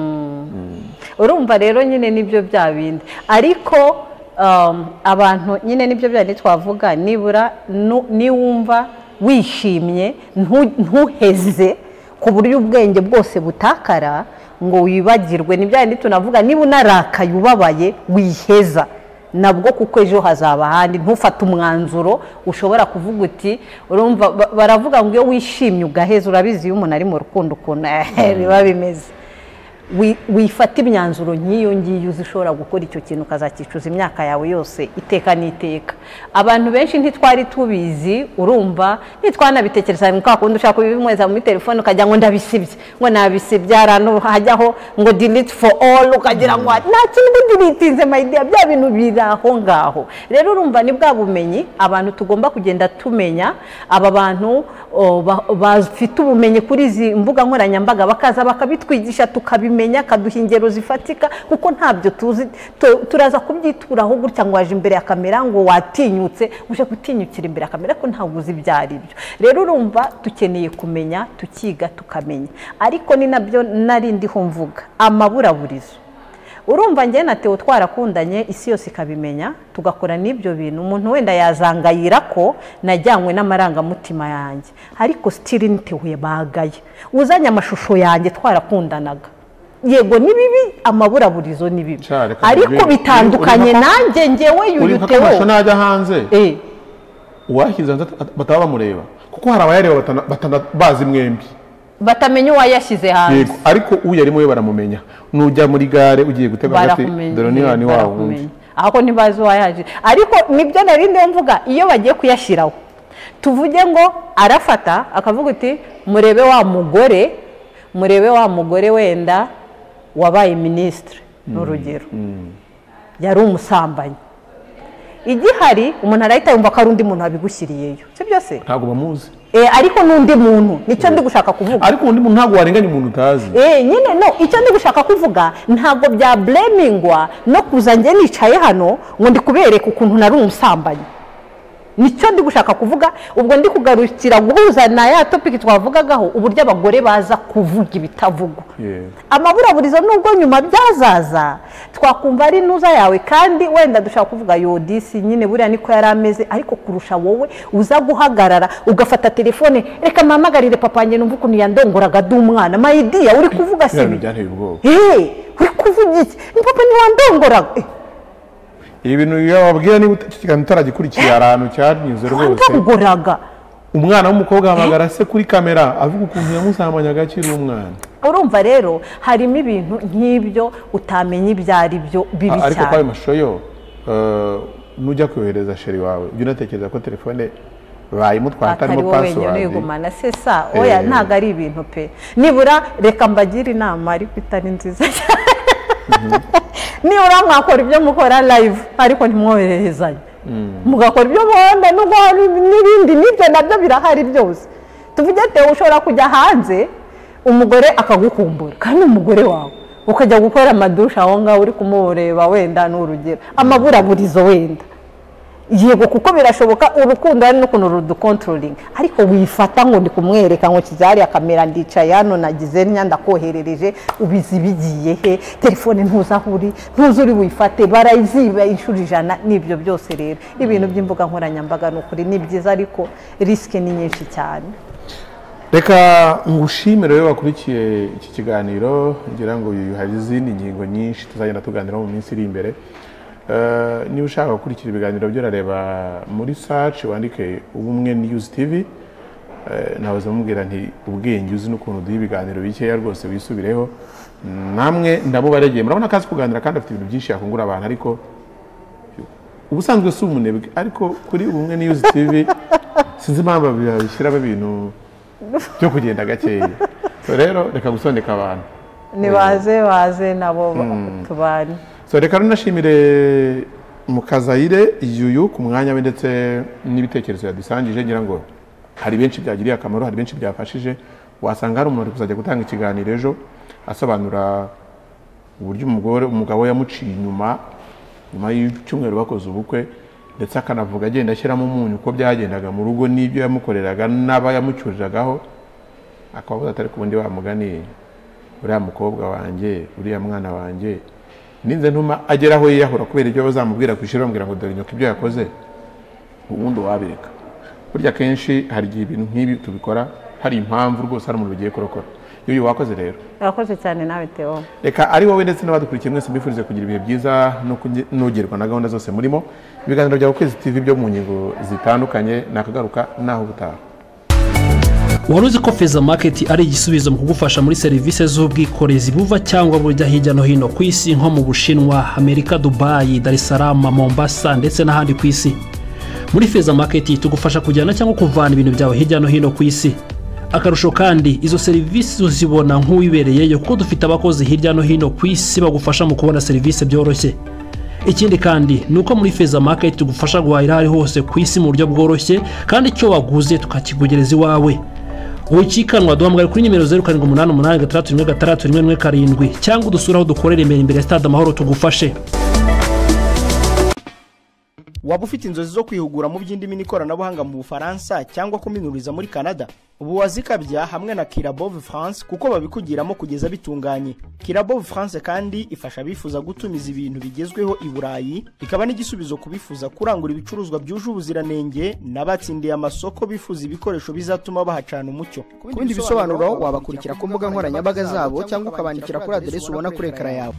urumva rero nyine nibyo bya bindi ariko um, abantu nyine nibyo bya bindi twavuga nibura nu- niwumva wishimye ntu- ntuheze ku buryo ubwenge bwose butakara ngo wibagirwe ni bya bindi tunavuga niba unarakaye ubabaye wiheza nabwo kuko ejo hazaba ahandi ntufate umwanzuro ushobora kuvuga uti urumva ba- baravuga ngo iyo wishimye ugaheza urabizi iyo umuntu ari mu rukundo ukuntu eh, biba bimeze Wi- wifata imyanzuro nk'iyo ngiyo uzi ishobora gukora icyo kintu ukazakicuza imyaka yawe yose iteka n'iteka abantu benshi ntitwari tubizi urumva ntitwanabitekereza ni kwa kundi ushaka kubimweza muri telefone ukagira ngo ndabisibye ngo nabisibye hari ahantu hajyaho ngo delete for all ukagira ngo nta kintu deletinze my dear bya bintu biri aho ngaho rero urumva ni bwa bumenyi abantu tugomba kugenda tumenya aba bantu o, ba- bafite ubumenyi kuri izi mbuga nkoranyambaga bakaza bakabitwigisha tukabimenya kaduha ingero zifatika kuko ntabyo tuzi tu- turaza kubyituraho gutya ngo waje imbere ya kamera ngo watinyutse uje gutinyukira imbere ya kamera ko ntabwo uzi ibyo ari byo rero urumva dukeneye kumenya tukiga tukamenya ariko ni nabyo nari ndiho mvuga amaburaburizo urumva njye na tewo twarakundanye isi yose ikabimenya tugakora n'ibyo bintu umuntu wenda yazangayira ko najyanywe n'amarangamutima yanjye ariko sitiri nitewe bagaye uzanye amashusho yanjye twarakundanaga yego ni bibi amaburaburizo ni bibi Cya, reka ariko tubwire. bitandukanye Uri- uri- nanjye njyewe uri yuyu nka tewo kamasho najya hanze Eh, uwashyize hanze at- bataba bamureba kuko hari abayareba batana- batana- bazi mwembi batamenya uwayashyize hanze yego ariko uyu yarimo we baramumenye nujya muri gare ugiye gutega agati barakumenya dore niba ni wa wundi barakumenya. ahubwo ntibazi uwayaje ariko nibyo nari ndiho mvuga iyo bagiye kuyashyiraho tuvuge ngo arafata akavuga uti murebe wa mugore murebe wa mugore wenda wabaye minisitiri ni urugero yari umusambanyi igihari umuntu arahita yumva ko ari undi muntu wabigushyiriyeyo si byo se ntabwo bamuzi Eh, ariko n'undi muntu nicyo ndi gushaka kuvuga ariko undi muntu ntabwo warenganya umuntu utazi Eh, nyine no icyo ndi gushaka kuvuga ntabwo bya buremingwa no kuza njye nicaye hano ngo ndi kubereka ukuntu nari umusambanyi nicyo ndi gushaka kuvuga ubwo ndi kugarukira guhuza na ya topiki twavugagaho uburyo abagore baza kuvuga ibitavugwa Yeah. amaburaburizo nubwo nyuma byazaza twakumva ari intuza yawe kandi wenda dushaka kuvuga yodisi nyine buriya niko yari ameze ariko kurusha wowe uza guhagarara ugafata telefone reka mpamagarire papa wanjye numva ukuntu yandongoraga ndi umwana mayidiya uri kuvuga biriya bintu sibi byanteye ubwoba Hey, uri kuvuga iki ni papa ntiwandongoraga Eh, ibi bintu iyo wababwira niba uta- iki kiganiro utaragikurikiye hari ahantu cyanyuze rwose wandongoraga umwana w'umukobwa ahamagara se kuri kamera avuga ukuntu yamuzamanyaga akiri umwana urumva rero harimo ibintu nk'ibyo utamenya ibyo ari byo bibi ariko kwa ayo cyane mashusho yo eh, nujya kohereza sheri wawe ujya unatekereza ko telefone bayimutwaye atarimo atari wowe wenyine pasiwadi uyigumana se sa oya Eh. ntabwo ari ibintu pe nibura reka mbagire inama ariko itari nziza cyane nibura mwakora ibyo mukora live ariko ntimwohererezanye mugakora ibyo muhonda nubwo hari n'ibindi n'ibyo nabyo birahari byose tuvuge tewe ushobora kujya hanze umugore akagukumbura kandi umugore wawe ukajya gukora amadushe aho ngaho uri kumureba wenda ni urugero amaburaburizo wenda yego kuko birashoboka urukundo hari n'ukuntu rudukontrolinga ariko wifata ngo ndi kumwereka ngo kizariya kamera ndicaye hano nagize ntya ndakoherereje ubizi bigiye he telefone ntuzi aho uri ntuzi uri wifate barayiziba inshuro ijana n'ibyo byose rero ibintu by'imbuga nkoranyambaga ni ukuri ni byiza ariko risike ni nyinshi cyane reka ngushimire rero wakurikiye iki kiganiro ngira ngo uyu hari izindi ngingo nyinshi tuzagenda tuganiraho mu minsi iri imbere Eh, niba ushaka gukurikira ibiganiro byo urareba muri saci wandike ubumwe niyuzi tivi nawe uzamubwira nti ubwenge uzi n'ukuntu duha ibiganiro bikeya rwose wisubireho namwe ndamubaragiye murabona ko azi kuganira kandi afite ibintu byinshi yakungura abantu ariko ubusanzwe si umunebwe ariko kuri ubumwe niyuzi tivi sinzi impamvu babishyiramo ibintu byo kugenda gakeya so rero reka gusondeka abantu nibaze baze nabo tubane so reka runashimire mukazayire yuyu ku mwanya we ndetse n'ibitekerezo yadusangije ngira ngo hari benshi byagiriye akamaro hari benshi byafashije wasanga hari umuntu uri kuzajya gutanga ikiganiro ejo asobanura uburyo umugore umugabo we yamuciye inyuma nyuma y'icyumweru bakoze ubukwe ndetse akanavuga agenda ashyiramo umunyu uko byagendaga mu rugo n'ibyo yamukoreraga n'abayamucyuriragaho akababuza atari ku bundi bamuganiye uriya mukobwa wanjye uriya mwana wanjye ninze ntuma agera aho yiyahura kubera ibyo bazamubwira ku ishuri bamubwira ngo dore nyoko ibyo yakoze ubundi wabireka burya akenshi hari igihe ibintu nk'ibi tubikora hari impamvu rwose hari umuntu bigiye kurokora y'uyu wakoze rero urakoze cyane nawe tewo reka ari wowe ndetse n'abadukurikiye mwese mbifurize kugira ibihe byiza no kunge- n'ugerwa na gahunda zose murimo ibiganiro byawe kwezi tv byo mu ngingo zitandukanye nakagaruka naho ubutaha wari uzi ko feza maketi ari igisubizo mu kugufasha muri serivisi z'ubwikorezi buva cyangwa bujya hirya no hino ku isi nko mu bushinwa amerika dubayi dar es salaam mombasa ndetse n'ahandi ku isi muri feza maketi tugufasha kujyana cyangwa kuvana ibintu byawe hirya no hino ku isi akarusho kandi izo serivisi uzibona nk'uwibereyeyo kuko dufite abakozi hirya no hino ku isi bagufasha mu kubona serivisi byoroshye ikindi kandi ni uko muri feza maketi tugufasha guhahira aho ari hose ku isi mu buryo bworoshye kandi icyo waguze tukakikugereza iwawe wikikanwa duhamagara kuri nimero zeru karindwi umunani umunani gatandatu rimwe gatandatu rimwe rimwe karindwi cyangwa udusure aho dukorera imbere imbere ya stade amahoro tugufashe waba ufite inzozi zo kwihugura mu by'indimi n'ikoranabuhanga mu bufaransa cyangwa kuminuriza muri canada ubu wazikabya hamwe na kirabove france kuko babikugiramo kugeza bitunganye kirabove france kandi ifasha abifuza gutumiza ibintu bigezweho i burayi ikaba n'igisubizo ku bifuza kurangura ibicuruzwa byuje ubuziranenge n'abatsindiye amasoko bifuza ibikoresho bizatuma bahacana umucyo ku bindi bisobanuro wabakurikira ku mbuga nkoranyambaga zabo cyangwa ukabandikira kuri aderesi ubona kuri ekara yawe